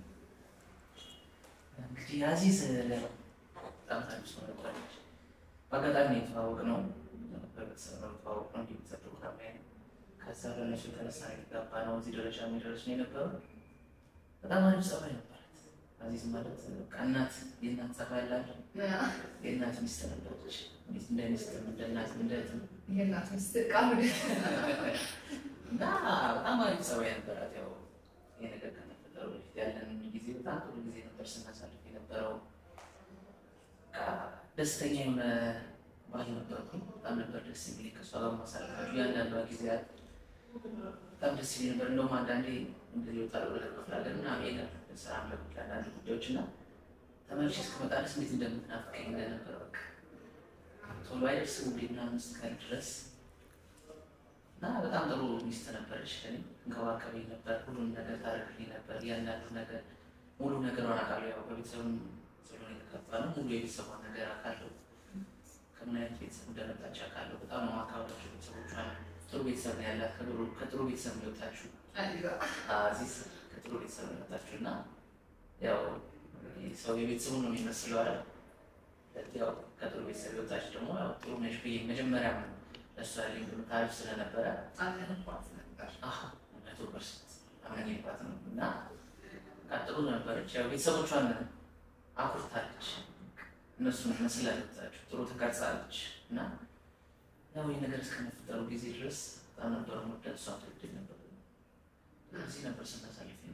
እንግዲህ አዚዝ በጣም ታሪክ ሰው ነበረች። በአጋጣሚ የተዋወቅ ነው በቤተሰብ ነው የተዋወቅ ነው እንዲህ ቤተሰብ ፕሮግራም ላይ ነው። ከዛ በእነሱ የተነሳ ነው የተጋባ ነው እዚህ ደረጃ የሚደርስ ነው የነበረው። በጣም አሪፍ ጸባይ ነበራት። አዚዝ ማለት በቃ እናት የእናት ጸባይ ያላት የእናት ሚስት ነበረች። ሚስት እንደ ሚስትም እንደ እናትም እንደ እህትም የእናት ሚስት ቃል እና በጣም አሪፍ ጸባይ ነበራት። ያው ይሄ ነገር ከመፈጠሩ በፊት ያለን ጊዜ በጣም ጥሩ ጊዜ ነበር ስናሳልፍ የነበረው። በቃ ደስተኛ የሆነ ባል ነበርኩኝ። በጣም ነበር ደስ የሚል ከእሷ ጋር ማሳለፋቸው እያንዳንዷ ጊዜያት በጣም ደስ የሚል ነበር። እንደውም አንዳንዴ እንደዚህ ወጣ ወደ ክፍለ ሀገር እና ሄዳለሁ ስራ ለጉዳይ አንዳንድ ጉዳዮች እና ተመልሼ እስክመጣ ድረስ እንዴት እንደምትናፍቀኝ እንደነበረ በቃ ቶሎ አይደርስም እንዴ ምናምን እስክል ድረስ እና በጣም ጥሩ ሚስት ነበረች። ለእኔ እንከባከበኝ ነበር፣ ሁሉም ነገር ታደርግልኝ ነበር። እያንዳንዱ ነገር ሙሉ ነገሯን አውቃለሁ። ያው በቤተሰብም ስለሆነ የተከፋ ነው። ሙሉ የቤተሰቧን ነገር አውቃለሁ። ከምን አይነት ቤተሰብ እንደመጣች አውቃለሁ። በጣም ነው የማከብራቸው ቤተሰቦቿን። ጥሩ ቤተሰብ ነው ያላት። ከጥሩ- ከጥሩ ቤተሰብ ነው የወጣችው። አዚዝ ከጥሩ ቤተሰብ ነው የወጣችው እና ያው ሰው የቤተሰቡን ነው የሚመስለው አይደል? ያው ከጥሩ ቤተሰብ የወጣች ደግሞ ያው ጥሩ ነሽ ብዬ መጀመሪያ ለእሷ ያለኝ ግምት አሪፍ ስለነበረ አለንባት ነበር። አሀ መቶ ፐርሰንት አመኝባት ነው እና ቀጥሎ ነበረች። ያው ቤተሰቦቿን አኩርታለች። እነሱን መስላ የወጣችው ጥሩ ተቀርጻለች እና ያው ይህ ነገር እስከመፈጠሩ ጊዜ ድረስ በጣም ነበር ወደ እሷ ትወደኝ ነበር። እዚህ ነበር ስናሳልፍ ነበር።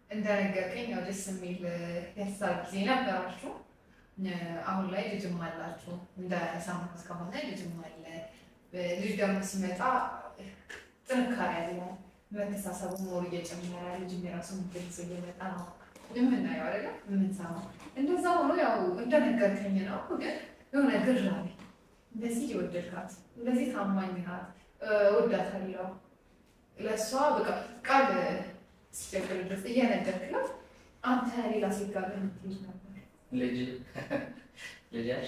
እንደነገርከኝ ያው ደስ የሚል የትዳር ጊዜ ነበራችሁ። አሁን ላይ ልጅም አላችሁ። እንደ ሰማሁት ከሆነ ልጅም አለ። ልጅ ደግሞ ሲመጣ ጥንካሬ አለ፣ መተሳሰቡ ሞር እየጨመረ ልጅ የራሱ ምትልጽ እየመጣ ነው የምናየው አይደለ የምንሰማው። እንደዛ ሆኖ ያው እንደነገርከኝ ነው። ግን የሆነ ግር አለ። እንደዚህ እየወደድካት እንደዚህ ታማኝ ናት፣ እወዳታለሁ ለእሷ በቃ ቃል እስኪቸግር ድረስ እየነገርክላት አንተ ሌላ ሴት ጋር የምትሄድ ነበር። ልጅ ልጃሽ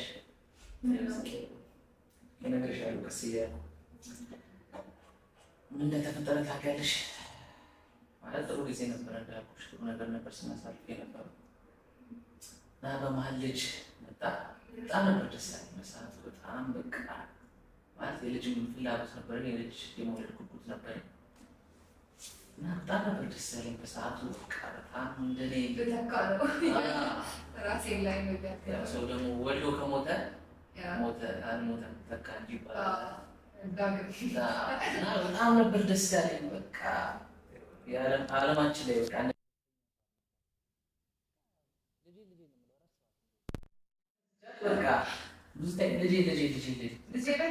እነግርሻለሁ ቀስ እያልኩ ምን እንደተፈጠረ ታውቂያለሽ? ማለት ጥሩ ጊዜ ነበር እንዳልኩሽ፣ ጥሩ ነገር ነበር ስናሳልፍ የነበረው እና በመሀል ልጅ መጣ። በጣም ነበር ደስ ያለኝ በሰዓቱ። በጣም በቃ ማለት የልጅ ፍላጎት ነበር፣ የልጅ የመውለድ ጉጉት ነበር እና በጣም ነበር ደስ ያለኝ በሰዓቱ። በቃ በጣም እንደኔ ልተካ ነው ራሴን ላይ ነገር ያው ሰው ደግሞ ወልዶ ከሞተ ሞተ አልሞተም ተካ እንጂ ይባላል። ዳግም እና በጣም ነበር ደስ ያለኝ። በቃ የዓለም- ዓለማችን ላይ በቃ በቃ ብዙ ታይ ልጄ ልጄ ልጄ ልጄ ልጄ ላይ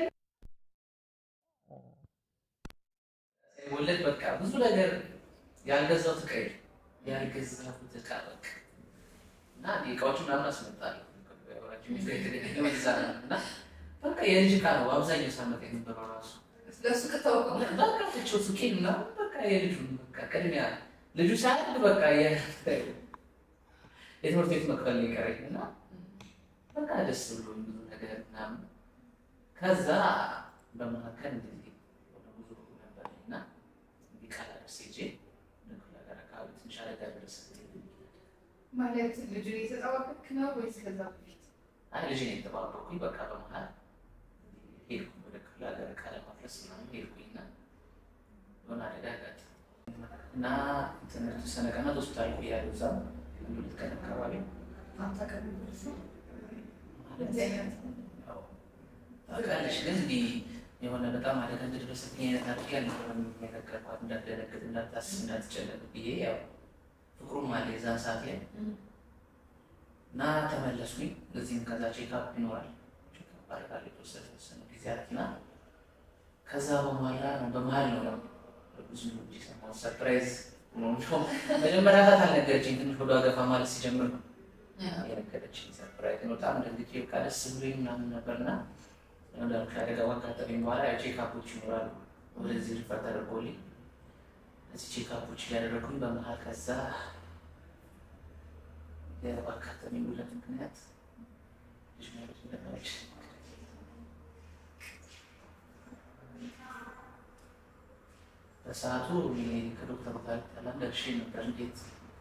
ወለድ በቃ ብዙ ነገር ያልገዛሁት ዕቃ የለም። ያልገዛሁት ዕቃ በቃ እና እኔ እቃዎቹ ምናምን አስመጣለሁ የተገዛ ነው እና በቃ የልጅ ዕቃ ነው አብዛኛው ሳመጣ የነበረው ራሱ ለእሱ ከተወቀው በቃ ትቼው ሱቄ ምናምን በቃ የልጁን በቃ ቅድሚያ ልጁ ሳያድግ በቃ የ- የትምህርት ቤት መክፈል ነው የቀረኝ እና በቃ ደስ ብሎኝ ብዙ ነገር ምናምን ከዛ በመካከል እንደዚህ ወደ ጉዞ ነበር እና እንዲህ ቃል አደርስ ሄጄ ወደ ክፍለ ሀገር አካባቢ ትንሽ አደጋ ደረሰ። ማለት ልጁን እየተጠባበክ ነው ወይስ ከዛ በፊት? አይ ልጄን የተባበኩኝ በቃ በመሀል ሄድኩኝ ወደ ክፍለ ሀገር ዕቃ ለማፍረስ ምናምን ሄድኩኝና የሆነ አደጋ አጋጠመኝ እና ትምህርት የተወሰነ ቀናት ሆስፒታል ቆያለሁ። እዛ አንድ ሁለት ቀን አካባቢ አንተ ከሚደርስ ማለት እንደዚህ አይነት ያው ታውቃለሽ፣ ግን እንዲህ የሆነ በጣም አደጋ እንደደረሰብኝ አይነት አድርጌ አልነበረም የነገርኳት። እንዳትደነግጥ፣ እንዳታስብ፣ እንዳትጨነቅ ብዬ ያው ፍቅሩም አለ የዛን ሰዓት ላይ እና ተመለስኩኝ። እዚህም ከዛ ቼክአፕ ይኖራል ቼክአፕ አደርጋለሁ የተወሰነ የተወሰነ ጊዜያት እና ከዛ በኋላ ነው በመሀል ነው ያው ብዙ ልጅ የሰማሁት ሰርፕራይዝ ሆኖ ነው። መጀመሪያ ሰዓት አልነገረችኝ። ትንሽ ወደ ገፋ ማለት ሲጀምር ነው የነገረችኝ ሰርፕራይዝ ነው። በጣም ደንግጬ በቃ ደስ ብሎኝ ምናምን ነበርና እንዳልኩሽ አደጋ ካጋጠመኝ በኋላ ያው ቼክአፖች ይኖራሉ። ወደዚህ ሪፈር ተደርጎልኝ እዚህ ቼክአፖች እያደረጉኝ በመሀል ከዛ ባጋጠመኝ ሁለት ምክንያት ልጅ መውለድ እንደማልችል በሰዓቱ እኔ ከዶክተሩ ጋር ተላም ደርሼ ነበር። እንዴት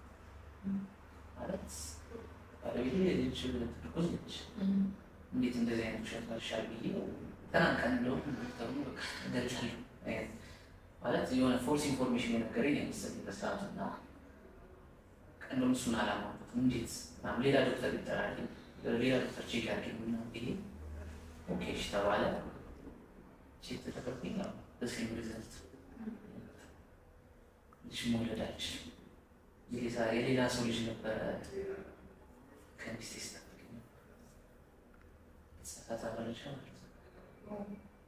ማለት ባለቤቴ ልጅ ትርጉዝ ልጅ እንዴት እንደዚህ አይነት ውሸት መልሻል ብዬ ተናንቀን እንደውም ዶክተሩ በቃ እገልጻለሁ አይነት ማለት የሆነ ፎርስ ኢንፎርሜሽን የነገረኝ የመሰለኝ በሰዓቱ እና እንደውም እሱን አላማኩትም። እንዴት ምናምን ሌላ ዶክተር ይጠራል፣ ሌላ ዶክተር ቼክ ያድርግ ምናምን ብዬ ኦኬ እሺ ተባለ። ቼክ ተደረግኩኝ። ያው በስሊም ሪዘልት ልጅ መውለድ አልችልም። የሌላ- የሌላ ሰው ልጅ ነበረ ከሚስቴ ስጠብቀኝ ሰዓት መረጃ ማለት ነው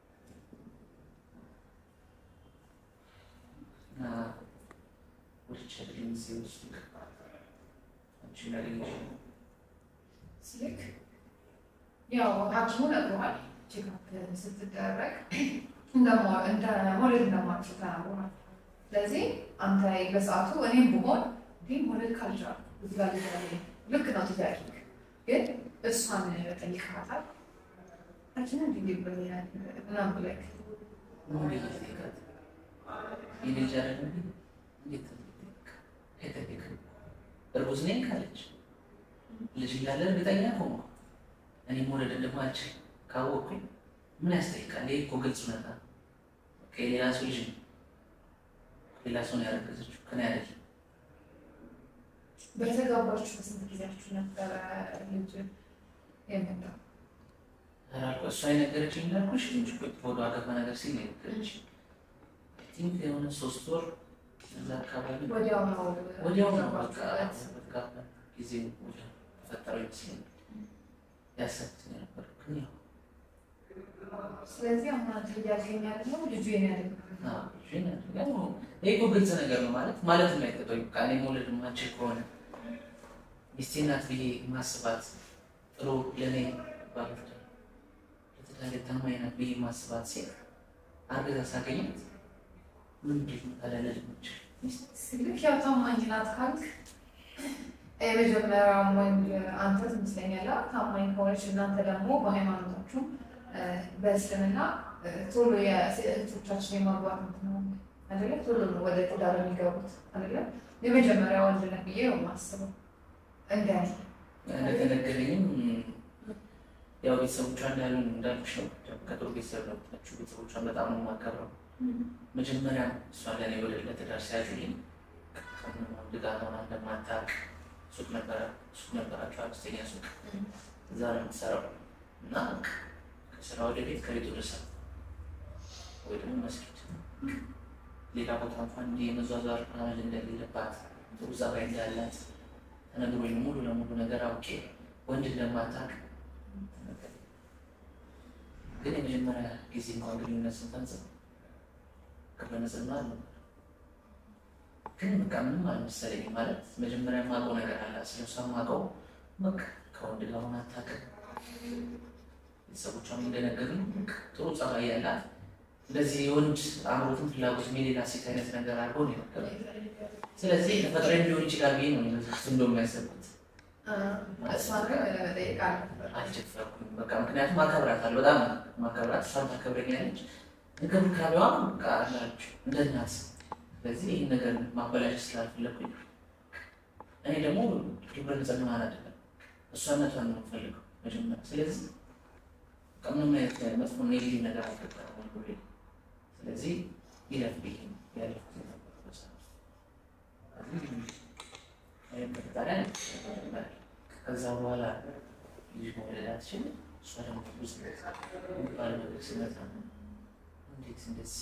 እና ወልቼ ልኝ ሲወስዱ አንቺ ላገኘሽ ስልክ ያው ሐኪሙ ነግሮሃል። ቼክአፕ ስትደረግ እንደሞ- እንደ መውለድ እንደማትችል ተናግሮሃል። ስለዚህ አንተ በሰዓቱ እኔም ብሆን እንዲህ መውለድ ካልቻልኩ እዚህ ጋር ልጅ አለኝ። ልክ ነው ጥያቄ ግን እሷን ጠይቀሃታል። ሐኪሙ እንዲህ እንዲህ ብሎኛል ምናምን ብለህ ምን ብዬ ልጠይቃት? የኔ ልጅ አይደለም እንዴ? እንዴት ልጠይቅ? አይጠይቅም። እርጉዝ ነኝ ካለች ልጅ እንዳለ እርግጠኛ ከሆንኩ እኔ መውለድ እንደማልችል ካወቅኩኝ ምን ያስጠይቃል? ይህ እኮ ግልጽ እውነታ ነው። በቃ የሌላ ሰው ልጅ ነው። ሌላ ሰው ነው ያረገዘችው ከኔ አይደለም። በተጋባችሁ በስንት ጊዜያችሁ ነበረ ልጅ የመጣው? ራልኩ እሷ የነገረችኝ እንዳልኩሽ ትንሽ ቆይቶ ወደ አገባ ነገር ሲል ነው የነገረችኝ። አይ ቲንክ የሆነ ሶስት ወር እዛ አካባቢ ወዲያው ነው ወዲያው ነው በቃ ገባችሁበት? በተጋባን ጊዜ ወዲያው ተፈጠረው ይመስለኛል ያሰብኩት ነበር ግን ያው ስለዚህ አሁን አንተ እያልከኝ ያለው ልጁ የኔ አይደለም። ይህ እኮ ግልጽ ነገር ነው ማለት ማለት የማይጠጠው በቃ እኔ መውለድ የማልችል ከሆነ ሚስቴ ናት ብዬ ማስባት ጥሩ ለእኔ ባለትዳር ለትዳሬ ታማኝ ናት ብዬ ማስባት ሴት አርግዛ ሳገኛት ምንድን ነው ታዲያ ልጅ ልክ ያው ታማኝ ናት ካልክ የመጀመሪያውም ወንድ አንተ ትመስለኛለህ። ታማኝ ከሆነች እናንተ ደግሞ በሃይማኖታችሁ በእስልምና ቶሎ የእህቶቻችን የማግባት እንትን ነው አይደለ? ቶሎ ነው ወደ ትዳር የሚገቡት አይደለ? የመጀመሪያ ወንድ ነህ ብዬ ነው የማስበው እንደኔ እንደተነገረኝም ያው ቤተሰቦቿ እንዳሉ እንዳልኩሽ ነው። ከጥሩ ቤተሰብ ነው የመጣችው። ቤተሰቦቿን በጣም ነው የማከብረው። መጀመሪያ እሷ ለእኔ ወደ ለትዳር ሲያዙልኝ ከወንድ ጋር ሆና እንደማታውቅ ሱቅ ነበረ ሱቅ ነበራቸው አነስተኛ ሱቅ እዛ ነው የምትሰራው እና ከስራ ወደ ቤት ከቤት ወደ ስራ ወይ ደግሞ መስጊድ ሌላ ቦታ እንኳን እንዲህ የመዟዟር አመል እንደሌለባት ጥሩ ጸባይ እንዳላት ተነግሮኝ ሙሉ ለሙሉ ነገር አውቄ ወንድ እንደማታውቅ ተነገረኝ። ግን የመጀመሪያ ጊዜ እንኳን ግንኙነት ስንፈጽም ከበነጽና አልነበር ግን በቃ ምንም አልመሰለኝም። ማለት መጀመሪያ የማውቀው ነገር አለ ስለሷ የማውቀው በቃ ከወንድ ጋር ሆና አታውቅም። ቤተሰቦቿም እንደነገሩኝ ጥሩ ጸባይ ያላት እንደዚህ የወንድ አእምሮትን ፍላጎት የሌላ ሴት አይነት ነገር አድርጎ ነው የነገሩኝ። ስለዚህ ተፈጥሮ ሊሆን ይችላል ብዬ ነው እንደውም ያሰብኩት። እሷን ግን ለመጠየቅ አልነበረ አልቸፈርኩም በቃ ምክንያቱም አከብራታለሁ፣ በጣም ማከብራት፣ እሷም ታከብረኛለች። እንክብካቤዋ በቃ አላችሁ እንደ እናት። ስለዚህ ይህን ነገር ማበላሸት ስላልፈለኩኝ እኔ ደግሞ ግብረ ንጽህናዋን አይደለም እሷነቷን ነው የምፈልገው መጀመሪያ። ስለዚህ በቃ ምንም አይነት መጥፎ ኔጌቲቭ ነገር አልገባም ወንዱ ላይ። ስለዚህ ይለፍ ብዬ ነው ያለፍኩት የነበረው በሰዓቱ። ከዚህ በፈጣሪ አለ ከዛ በኋላ ልጅ መውለድ አትችልም። እሷ ደግሞ ብዙ የሚባል ነገር ሲመጣ እንዴት እንደዚህ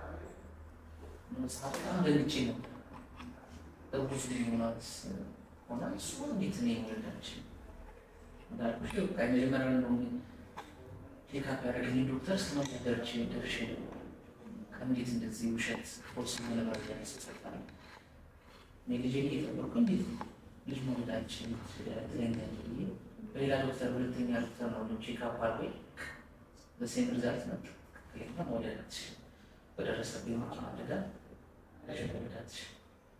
መጽሐፍ በጣም ደንግጬ ነበር። እርጉዝ ሆናት ሆና እሱ እንዴት እኔ መውለድ አልችልም እንዳልኩሽ በቃ የመጀመሪያ ነው ቼካፕ ያደረገኝ ዶክተር እስከ ደርቼ ደርሼ ከእንዴት እንደዚህ ውሸት ፎርስ የሆነ መረጃ ያስፈጣል እኔ ልጄ እየጠበቅኩ እንዴት ልጅ መውለድ አልችልም ትለኛለህ ብዬ በሌላ ዶክተር ሁለተኛ ዶክተር ነው ቼክአፕ አድርጎኝ በሴም ሪዛልት ነበር። ይህማ መውለድ አትችልም፣ በደረሰብኝ መኪና አደጋ ልጅ መውለድ አትችልም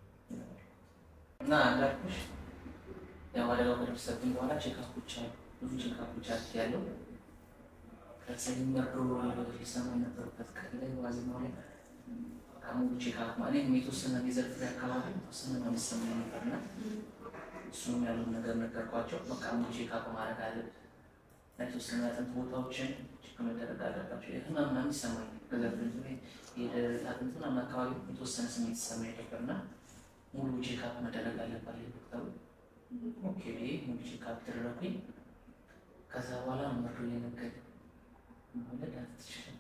እና እንዳልኩሽ ያው አደጋው ከደረሰብኝ በኋላ ቼክአፖች አሉ፣ ብዙ ቼክአፖች አድርጌያለሁ። ከሰኝ መርዶ ሊሰማ የነበሩበት ቀን ላይ ዋዜማው ላይ ሙሉ ቼክአፕ ማለት የተወሰነ የዘርፍ ላይ አካባቢ የተወሰነ ነው የሚሰማኝ ነበርና እሱም ያለውን ነገር ነገርኳቸው። በቃ ሙሉ ቼክአፕ ማድረግ አለብህ እና የተወሰነ አጥንት ቦታዎችን ቼክ መደረግ አለባቸው። ህመም ምናምን ይሰማኝ ከዘርፍ የደረት አጥንት ምናምን አካባቢ የተወሰነ ስሜት ይሰማኝ ነበርና ሙሉ ቼክአፕ መደረግ አለባት ዶክተሩ። ኦኬ ብዬ ሙሉ ቼክአፕ ተደረኩኝ። ከዛ በኋላ መርዶ የነገር መውለድ አትችልም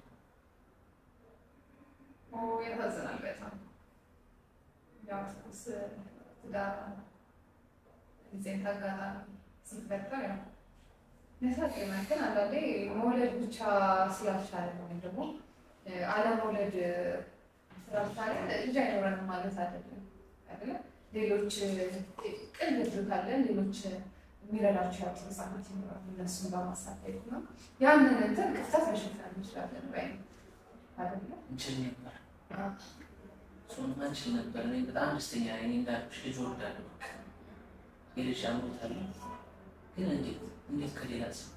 ያሳዝናል በጣም ያው ትኩስ ትዳር ጊዜን አጋጣሚ ሲፈጠር ያው ያሳዝናል። ግን አንዳንዴ መውለድ ብቻ ስላልቻለ ወይም ደግሞ አለመውለድ ስላልቻለ ልጅ አይኖረንም ማለት አይደለም አይደለ? ሌሎች ቅን ልብ ካለን ሌሎች የሚረዳቸው ያሉ ህጻናት ይኖራሉ። እነሱን በማሳደግ ነው ያንን እንትን ክፍተት መሸፈን እንችላለን ወይ አይደለ? እንችል ነበር እሱን አንችል ነበር። እኔ በጣም ደስተኛ ነኝ። እንዳልኩሽ ልጅ ወልዳለሁ፣ የልጅ አምሮት አለ። ግን እንዴት እንዴት ከሌላ ሰው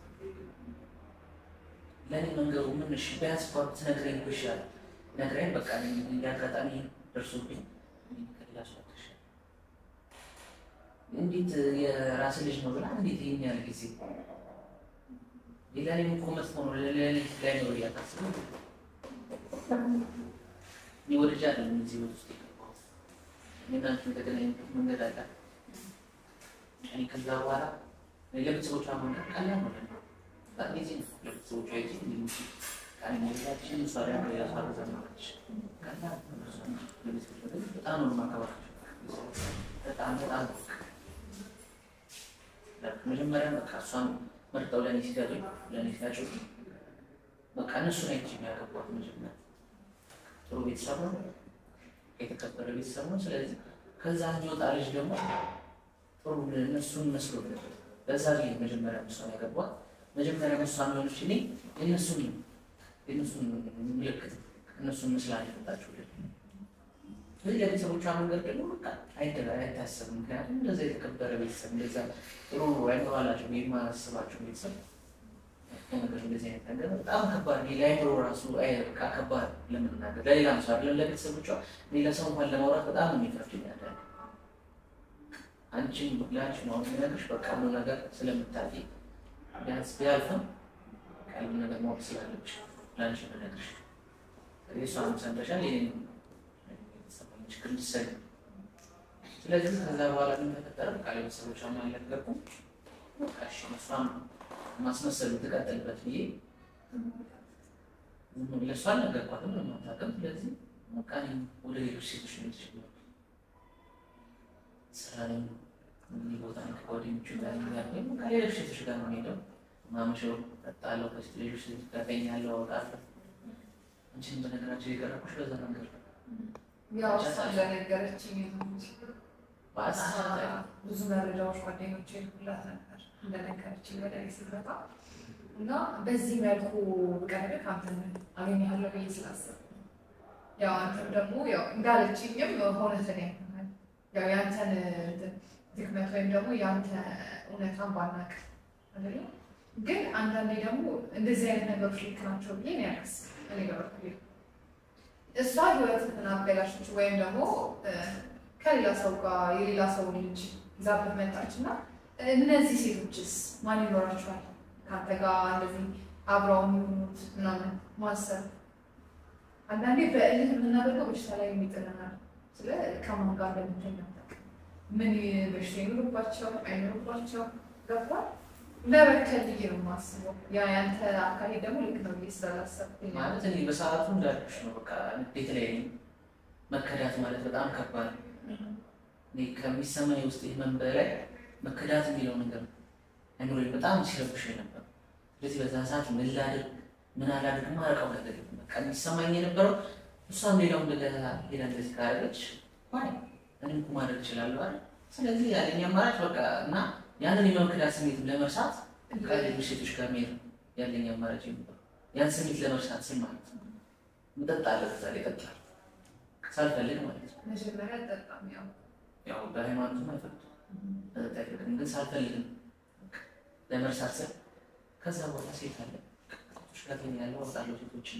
ለእኔ መንገሩ ምን እሺ፣ ቢያንስ እንኳን ብትነግረኝ እኮ ይሻላል። ነግረኝ በቃ እንደ አጋጣሚ ደርሶብኝ እንዴት ከሌላ ሰው አትሻል? እንዴት የራስ ልጅ ነው ብላ እንዴት ይህን ያህል ጊዜ ሌላ ላይ እኮ መጥፎ ነው ለሌሊት ላይ ነው እያታስብ እኔ ወደጃ አይደለም እዚህ ቤት ውስጥ የገባሁት። እኔ እና አንቺ የተገናኘንበት መንገድ አለ። እኔ ከዛ በኋላ ለቤተሰቦቿ መንገድ ቀላል ነው ለእኔ። በጣም ጊዜ ነው ለቤተሰቦቿ ሄጄ እንዲህ ቃል መግዛችን እሷ ደግሞ የራሷ ገዛ ነበረች። ቀላል ነው ለእሷ። ለቤተሰቦቿ ግን በጣም በጣም ነው የማከብራቸው። በጣም በጣም መጀመሪያ በቃ እሷን መርጠው ለእኔ ሲሰጡኝ ለእኔ ሲያጩ በቃ እነሱ ናቸው የሚያገቧት። መጀመሪያ ጥሩ ቤተሰብ ነው፣ የተከበረ ቤተሰብ ነው። ስለዚህ ከዛ የሚወጣ ልጅ ደግሞ ጥሩ እነሱን መስሎ በዛ ጊዜ መጀመሪያ እሷን ያገቧት። መጀመሪያ እሷን ሆነች እኔ የእነሱን የእነሱን ምልክት እነሱን ምስላ የፈጣችሁ ስለዚህ ለቤተሰቦቿ መንገድ ደግሞ በቃ አይደላ አይታሰብም። ምክንያቱም እንደዛ የተከበረ ቤተሰብ እንደዛ ጥሩ አይባላቸው የማያስባቸው ቤተሰብ ነገር እንደዚህ አይነት ነገር በጣም ከባድ ነው። ለአይምሮ ራሱ አይ በቃ ከባድ ለመናገር ለሌላም ሰው አይደለም ለቤተሰቦቿ እኔ ለሰው እንኳን ለማውራት በጣም ነው የሚከብደኝ። ያዳል አንቺን ለአንቺ ነው አሁን የሚነግርሽ በቃ ሁሉ ነገር ስለምታውቂ ቢያንስ ቢያልፍም ቀልብ ነገር ማወቅ ስላለብሽ ለአንቺ ነው የምነግርሽ። እሷንም ሰምተሻል የኔንም የተሰማኝ ችግር እንድትሰሚ ስለዚህ ከዛ በኋላ ምን ተፈጠረ? በቃ ለቤተሰቦቿ አልነገርኩም። በቃ እሺ እሷም ማስመሰሉ ትቀጥልበት ብዬ ለእሷ አልነገርኳትም፣ ምንም አታውቅም። ስለዚህ በቃ እኔም ወደ ሌሎች ሴቶች ነው የምትችለው ስራ ላይ እዚህ ቦታ ነው ከጓደኞቹ ጋር ያለኝ በቃ ሌሎች ሴቶች ጋር ነው የምሄደው። ማምሸው እጠጣለሁ፣ ከሴት ሌሎች ሴቶች ጋር እተኛለሁ፣ አወጣለሁ። አንቺን በነገራችን የቀረብኩሽ በዛ መንገድ ነው። ያው እሷ እንደነገረችኝ ነው እንጂ በአሳሳት ብዙ መረጃዎች ጓደኞቼ ሁላት ነበር እንደነገረችኝ ወደ እኔ ስትመጣ እና በዚህ መልኩ ቀርብ ከአንተን አገኘሃለሁ ብዬ ስላሰብኩ ነው። ያው አንተም ደግሞ ያው እንዳለችኝም ሆነ ተገኝተናል። ያው ያንተን እንትን ድክመት ወይም ደግሞ ያንተ እውነታን ባናቅ አይደለም። ግን አንዳንዴ ደግሞ እንደዚህ አይነት ነገሮች ልክ ናቸው ብዬ ነው ያለስ እኔ በበኩሌ እሷ ህይወትን አበላሸች ወይም ደግሞ ከሌላ ሰው ጋር የሌላ ሰው ልጅ ይዛበት መጣች እና እነዚህ ሴቶችስ ማን ይኖራቸዋል ከአንተ ጋር እንደዚህ አብረው የሚሆኑት ምናምን ማሰብ አንዳንዴ በእልህ የምናደርገው በሽታ ላይ የሚጥለናል። ስለ ከማን ጋር እንደምተኛ አታውቅም። ምን በሽታ ይኖርባቸው አይኖርባቸው ገባል ለበከል ብዬ ነው የማስበው። ያ ያንተ አካሄድ ደግሞ ልክ ነው ብዬ ስላላሰብኩኝ ነው። ማለት እኔ በሰዓቱ እንዳልኩሽ ነው። በቃ ቤት ላይ ነኝ። መከዳት ማለት በጣም ከባድ ነው። እኔ ከሚሰማኝ ውስጥ ህመም በላይ መከዳት የሚለው ነገር አይምሮዬ በጣም ሲረብሽ ነበር። ስለዚህ በዛ ሰዓት ምን ላድርግ ምን አላድርግ ማረቀው ነገር የለም። በቃ የሚሰማኝ የነበረው እሷም ሌላው እንደገና ሌላ እንደዚህ ካደረገች ዋይ እኔም እኮ ማድረግ እችላለሁ አይደል? ስለዚህ ያለኝ አማራጭ በቃ እና ያንን የመክዳት ስሜት ለመርሳት ከሌሎች ሴቶች ጋር መሄድ ያለኝ አማራጭ ነበር። ያን ስሜት ለመርሳት ስል ማለት ነው። መጠጥ አለ በዛ ላይ እጠጣለሁ ሳልፈልግ ማለት ነው። መጀመሪያ አልጠጣም ያው ያው በሃይማኖትም አይፈቅድም መጠጥ አይፈቅድም፣ ግን ሳልፈልግም ለመርሳት ስል ከዛ በኋላ ሴት አለ ሴቶች ጋር ተኛለሁ፣ አወጣለሁ ሴቶችን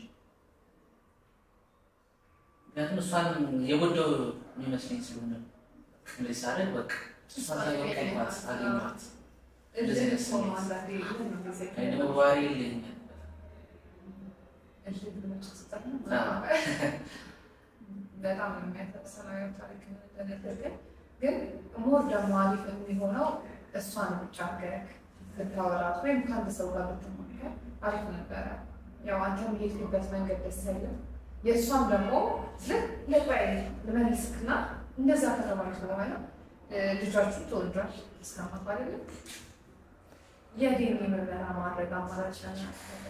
ምክንያቱም እሷን የጎዳው የሚመስለኝ ስለሆነ እንደዚህ ሳደርግ በቃ እሷን አገኘኋት አገኘኋት እንደዚህ አይነት ሰው ስሜት አንዳንዴ ምን ነው ጊዜ አይ ደግሞ ባህሪ ይለኛል እልህ ብለሽ ስጠት ነው አዎ። በጣም የሚያሳስነው ታሪክ እንደነገርከ ግን ሞር ደግሞ አሪፍ የሚሆነው እሷን ብቻ አድርገህ ብታወራት ወይም ከአንድ ሰው ጋር ብትሞክር አሪፍ ነበረ። ያው አንተም የሄድክበት መንገድ ደስ አይልም። የእሷም ደግሞ ልክ ለባይ ልመልስክና እንደዛ ከተባለች በኋላ ልጃችሁ ተወልዷል እስከማት አይደለም የዴን ምርመራ ማድረግ አማራጭ ነው።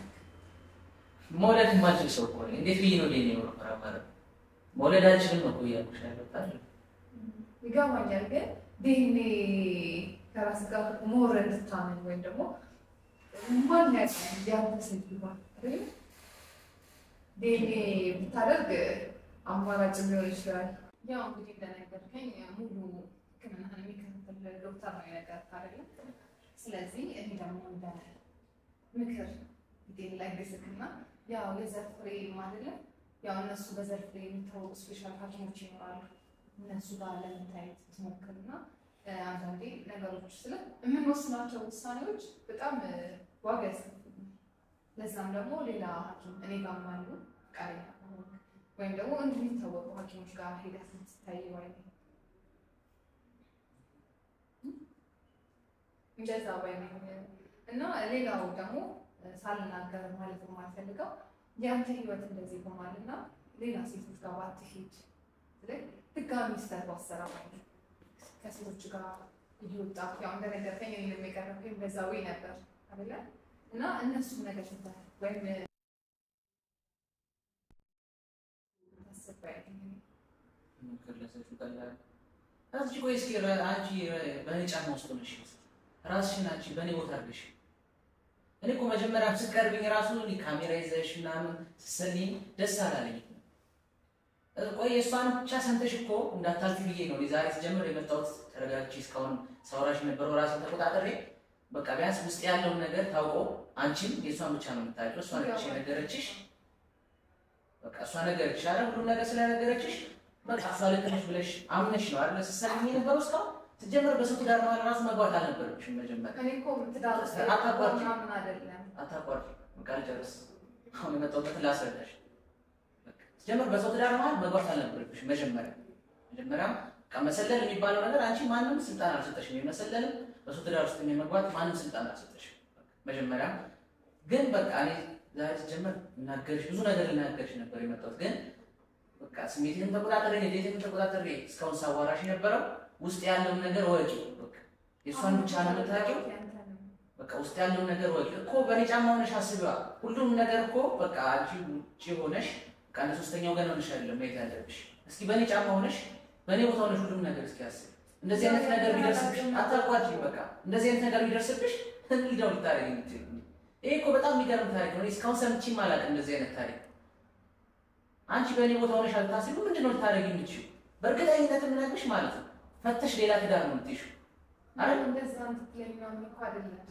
መውለድ የማልችል ሰው እኮ ነኝ። እንዴት ብዬ ነው ሌኔ ምርመራ ማለት መውለድ አልችልም እኮ እያልኩሽ ያለሁት አይደል? ይገባኛል። ግን ዲኤንኤ ከራስ ጋር ሞር እንድታምን ወይም ደግሞ ማን ያውቃል ያንተ ሴት ቢሆን አይደል? ዲኤንኤ ብታደርግ አማራጭ ሊሆን ይችላል። ያው እንግዲህ እንደነገርከኝ ሙሉ ሕክምናህን የሚከታተል ዶክተር ነው የነገርኩህ አይደለም? ስለዚህ እኔ ደግሞ እንደ ምክር ዲኤንኤ ላይ ግስክና ያው የዘር ፍሬ አይደለም ያው እነሱ በዘር ፍሬ የሚታወቁ ስፔሻል ሐኪሞች ይኖራሉ። እነሱ ጋር ለመታየት ትሞክርና አንዳንዴ ነገሮች ስለ የምንወስናቸው ውሳኔዎች በጣም ዋጋ ያስከፍሉናል። ለዛም ደግሞ ሌላ ሐኪም እኔ ጋር አሉ ፈቃደኛ ከሆንክ ወይም ደግሞ እንደሚታወቁ ሐኪሞች ጋር ሄደህ ስትታይ ወይ እንደዛ ወይ እና ሌላው ደግሞ ሳልናገር ማለት የማልፈልገው የአንተ ህይወት እንደዚህ ሆኗል እና ሌላ ሴቶች ጋር ባትሄድ ልክ ድጋሚ ስህተት ባሰራ ማለት ነው። ከሴቶች ጋር እየወጣ ያው እንደነገርከኝ እኔ የሚቀረብኝ በዛ ወይ ነበር አይደለ እና እነሱም ነገር ትተህ ወይም ታስባይ ከለሰችው ቀላል አንቺ ቆይ እስኪ ረ- አንቺ ረ- በእኔ ጫማ ውስጥ ነሽ ራስሽን አንቺ በእኔ ቦታ አድርገሽ እኔ እኮ መጀመሪያ ስትቀርብኝ ራሱ እኔ ካሜራ ይዘሽ ምናምን ስትሰልኝ ደስ አላለኝ። ቆይ የእሷን ብቻ ሰምተሽ እኮ እንዳታልፊ ብዬ ነው እኔ ዛሬ ስጀምር የመጣሁት ተረጋግቼ እስካሁን ሳውራሽ የነበረው ራሴን ተቆጣጠሬ በቃ ቢያንስ ውስጥ ያለውን ነገር ታውቆ አንቺም የእሷን ብቻ ነው የምታውቂው። እሷ ነች የነገረችሽ። በቃ እሷ ነገረችሽ አይደል? ሁሉም ነገር ስለነገረችሽ በቃ እሷ ልክ ነሽ ብለሽ አምነሽ ነው አይደል ስትሰልኝ የነበረው እስካሁን ስትጀምር በሰው ትዳር መሀል ራሱ መግባት አልነበረብሽም መጀመሪያ እኔ እኮ ትዳር ውስጥ አታቋርጪ። ምናምን አይደለም አታቋርጥ። በቃ ልጨርስ። አሁን የመጣሁበትን ላስረዳሽ። በቃ ስትጀምር በሰው ትዳር መሀል መግባት አልነበረብሽም መጀመሪያ መጀመሪያ በቃ መሰለል የሚባለው ነገር አንቺ ማንም ስልጣን አልሰጠሽም። የመሰለልም በሰው ትዳር ውስጥ የመግባት ማንም ስልጣን አልሰጠሽም። በቃ መጀመሪያ ግን በቃ እኔ ዛሬ ስትጀምር እናገርሽ ብዙ ነገር ልናገርሽ ነበር የመጣሁት ግን በቃ ስሜትንም ተቆጣጠሬ ንዴትንም ተቆጣጠሬ እስካሁን ሳዋራሽ የነበረው ውስጥ ያለውን ነገር ወቂ። በቃ የእሷን ብቻ ነው የምታውቂው። በቃ ውስጥ ያለውን ነገር ወቂ እኮ በእኔ ጫማ ሆነሽ አስቢዋ። ሁሉም ነገር እኮ በቃ አንቺ ውጭ ሆነሽ በቃ እንደ ሶስተኛ ወገን ሆነሽ አይደለም ማየት ያለብሽ። እስኪ በእኔ ጫማ ሆነሽ በእኔ ቦታ ሆነሽ ሁሉም ነገር እስኪ አስቢ። እንደዚህ አይነት ነገር ቢደርስብሽ አታቋርጪ። በቃ እንደዚህ አይነት ነገር ቢደርስብሽ እንዲደው ልታደርጊ የምትይው ይሄ እኮ በጣም የሚገርም ታሪክ ነው። እኔ እስካሁን ሰምቼም አላውቅም እንደዚህ አይነት ታሪክ። አንቺ በእኔ ቦታ ሆነሽ አልታስቢ ምንድን ነው ልታደርጊ የምትችይው? በእርግጠኝነት የምነግርሽ ማለት ነው ፈተሽ ሌላ ትዳር ነው የምትይሽው አይደል? እንደዛ እንትትለኝ ምናምን እኮ አይደለም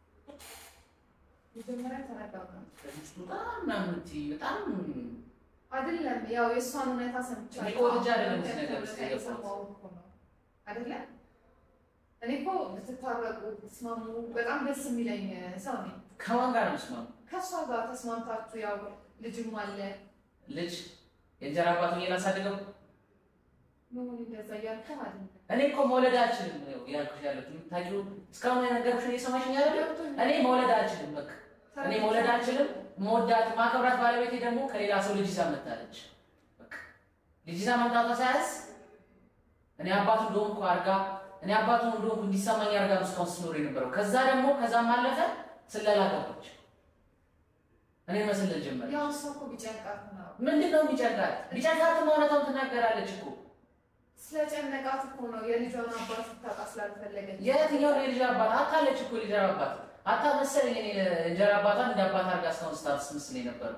መጀመሪያ ተረጋጋ ውስጡ በጣም ምናምን የምትይ በጣም አይደለም ያው የእሷን እውነታ ሰምቻለሁ። እኔ እኮ ወድጄ አይደለም እዚህ ነገር ውስጥ እውነታ የገባሁት። የሰማሁ እኮ ነው አይደለም። እኔ እኮ ብትታረቁ ብትስማሙ በጣም ደስ የሚለኝ ሰው ነኝ። ከማን ጋር ነው የምትስማሙ? ከእሷ ጋር ተስማምታችሁ ያው ልጅም አለ ልጅ የእንጀራ አባት ሆኜ ላሳድገው? መሆን እንደዛ እያልኩህ አይደለም። እኔ እኮ መውለድ አልችልም ነው ያልኩሽ ያለሁት። የምታውቂው እስካሁን የነገርኩሽን እየሰማሽኝ አይደለም? እኔ መውለድ አልችልም። በቃ እኔ መውለድ አልችልም። መወዳት ማከብራት ባለቤቴ ደግሞ ከሌላ ሰው ልጅ ይዛ መጣለች። በቃ ልጅ ይዛ መምጣቷ ሳያንስ እኔ አባቱ እንደሆንኩ አድርጋ እኔ አባቱ እንደሆንኩ እንዲሰማኝ አድርጋ ነው እስካሁን ስትኖር የነበረው። ከዛ ደግሞ ከዛም አለፈ ስለላ ገባች። እኔ መስለል ጀመረ። ያው እሷ እኮ ቢጨንቃት ነው ምንድን ነው የሚጨንቃት? ቢጨንቃትም እውነታውን ትናገራለች እኮ። ስለጨነቃት እኮ ነው የልጇን አባት ስታጣ ስላልፈለገች የትኛው የልጅ አባት አታለች እኮ የልጅ አባት አታ መሰለኝ። እኔ እንጀራ አባቷን እንደ አባት አድርጋ እስካሁን ስታስመስል የነበረው።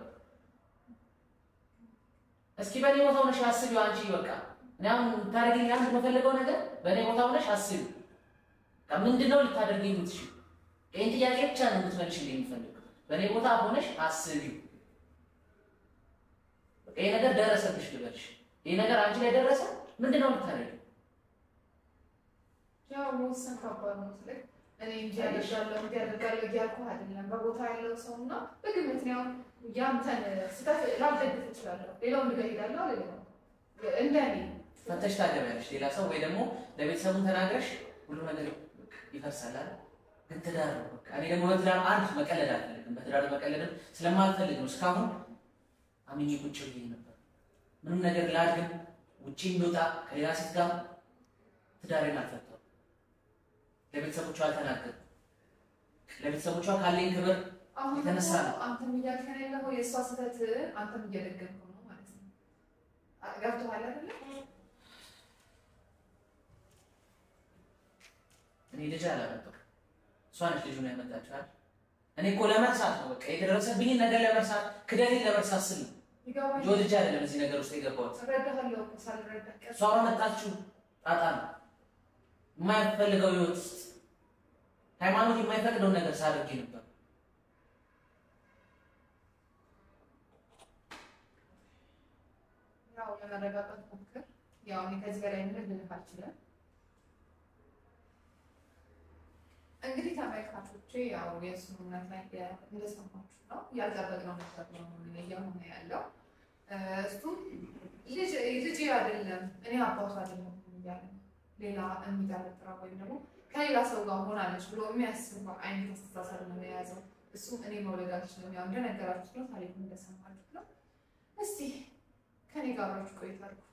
እስኪ በእኔ ቦታ ሆነሽ አስቢው አንቺ። በቃ እኔ አሁን ታደርጊኝ አንድ የምፈልገው ነገር በእኔ ቦታ ሆነሽ አስቢው። በቃ ምንድን ነው ልታደርጊ የምትችይው? ይህን ጥያቄ ብቻ ነው የምትመልሽልኝ የምፈልገው። በእኔ ቦታ ሆነሽ አስቢው። በቃ ይሄ ነገር ደረሰብሽ ልበልሽ። ይሄ ነገር አንቺ ላይ ደረሰ፣ ምንድን ነው ልታደርጊው? ያው መወሰን ከባድ ነው ስልክ እኔ እንጂ ያደርጋለሁ እንዲ ያደርጋለሁ እያልኩ አይደለም። በቦታ ያለው ሰው እና በግምት ነው ያንተን ስህተት ላልደግፍ እችላለሁ። ሌላውን ልጋ ሄዳለሁ አለ እንደ እኔ ፈተሽ ታገቢያለሽ ሌላ ሰው ወይ ደግሞ ለቤተሰቡን ተናግረሽ ሁሉ ነገር ይፈርሳል አይደል? ግን ትዳር ነው በቃ። እኔ ደግሞ በትዳር አንድ መቀለድ አልፈልግም። በትዳር መቀለድም ስለማልፈልግ ነው እስካሁን አምኜ ቁጭ ብዬ ነበር። ምንም ነገር ላድግም ውጪ የሚወጣ ከሌላ ሴት ጋር ትዳሬን አልፈታሁም። ለቤተሰቦቿ አልተናገርም። ለቤተሰቦቿ ካለኝ ክብር አሁን የተነሳ ደግሞ ነው። አንተም እያልከን ያለኸው የእሷ ስህተት አንተም እየደገምከው ነው ማለት ነው። አ- ገብቶሃል አይደለ? እኔ ልጅ አላመጣሁም። እሷ ነች ልጁን ያመጣችው አይደል? እኔ እኮ ለመርሳት ነው በቃ የደረሰብኝን ነገር ለመርሳት ክደቴን ለመርሳት ስል ነው ይገባኝ። እንጂ ወድጄ አይደለም እዚህ ነገር ውስጥ የገባሁት። እረዳሃለሁ እኮ ሳልረዳህ ቀር እሷ በመጣችው ጣጣ ነው የማይፈልገው ህይወት ውስጥ ሃይማኖት የማይፈቅደውን ነገር ሳደርግ ነበር። ያው ለመረጋጋት ሞክር። ያው እኔ ከዚህ በላይ ምንም ልልህ አልችልም። እንግዲህ ተመልካቾቼ ያው የእሱን እውነት ላይ እንደሰማችሁ ነው ያልጠበቅነው ነገር ነው እየሆነ ያለው። እ፣ እሱም ልጅ ልጅ አይደለም እኔ አባቱ አይደለም እያለ ነው። ሌላ የሚጠረጥረው ወይም ደግሞ ከሌላ ሰው ጋር ሆናለች ብሎ የሚያስበው አይነት አስተሳሰብ ነው የያዘው። እሱም እኔ መውለድ አልችልም፣ ያው እንደነገራችሁት ነው፣ ታሪኩ እንደሰማችሁት ነው። እስቲ ከኔ ጋር አብራችሁ ቆይታ አድርጉ።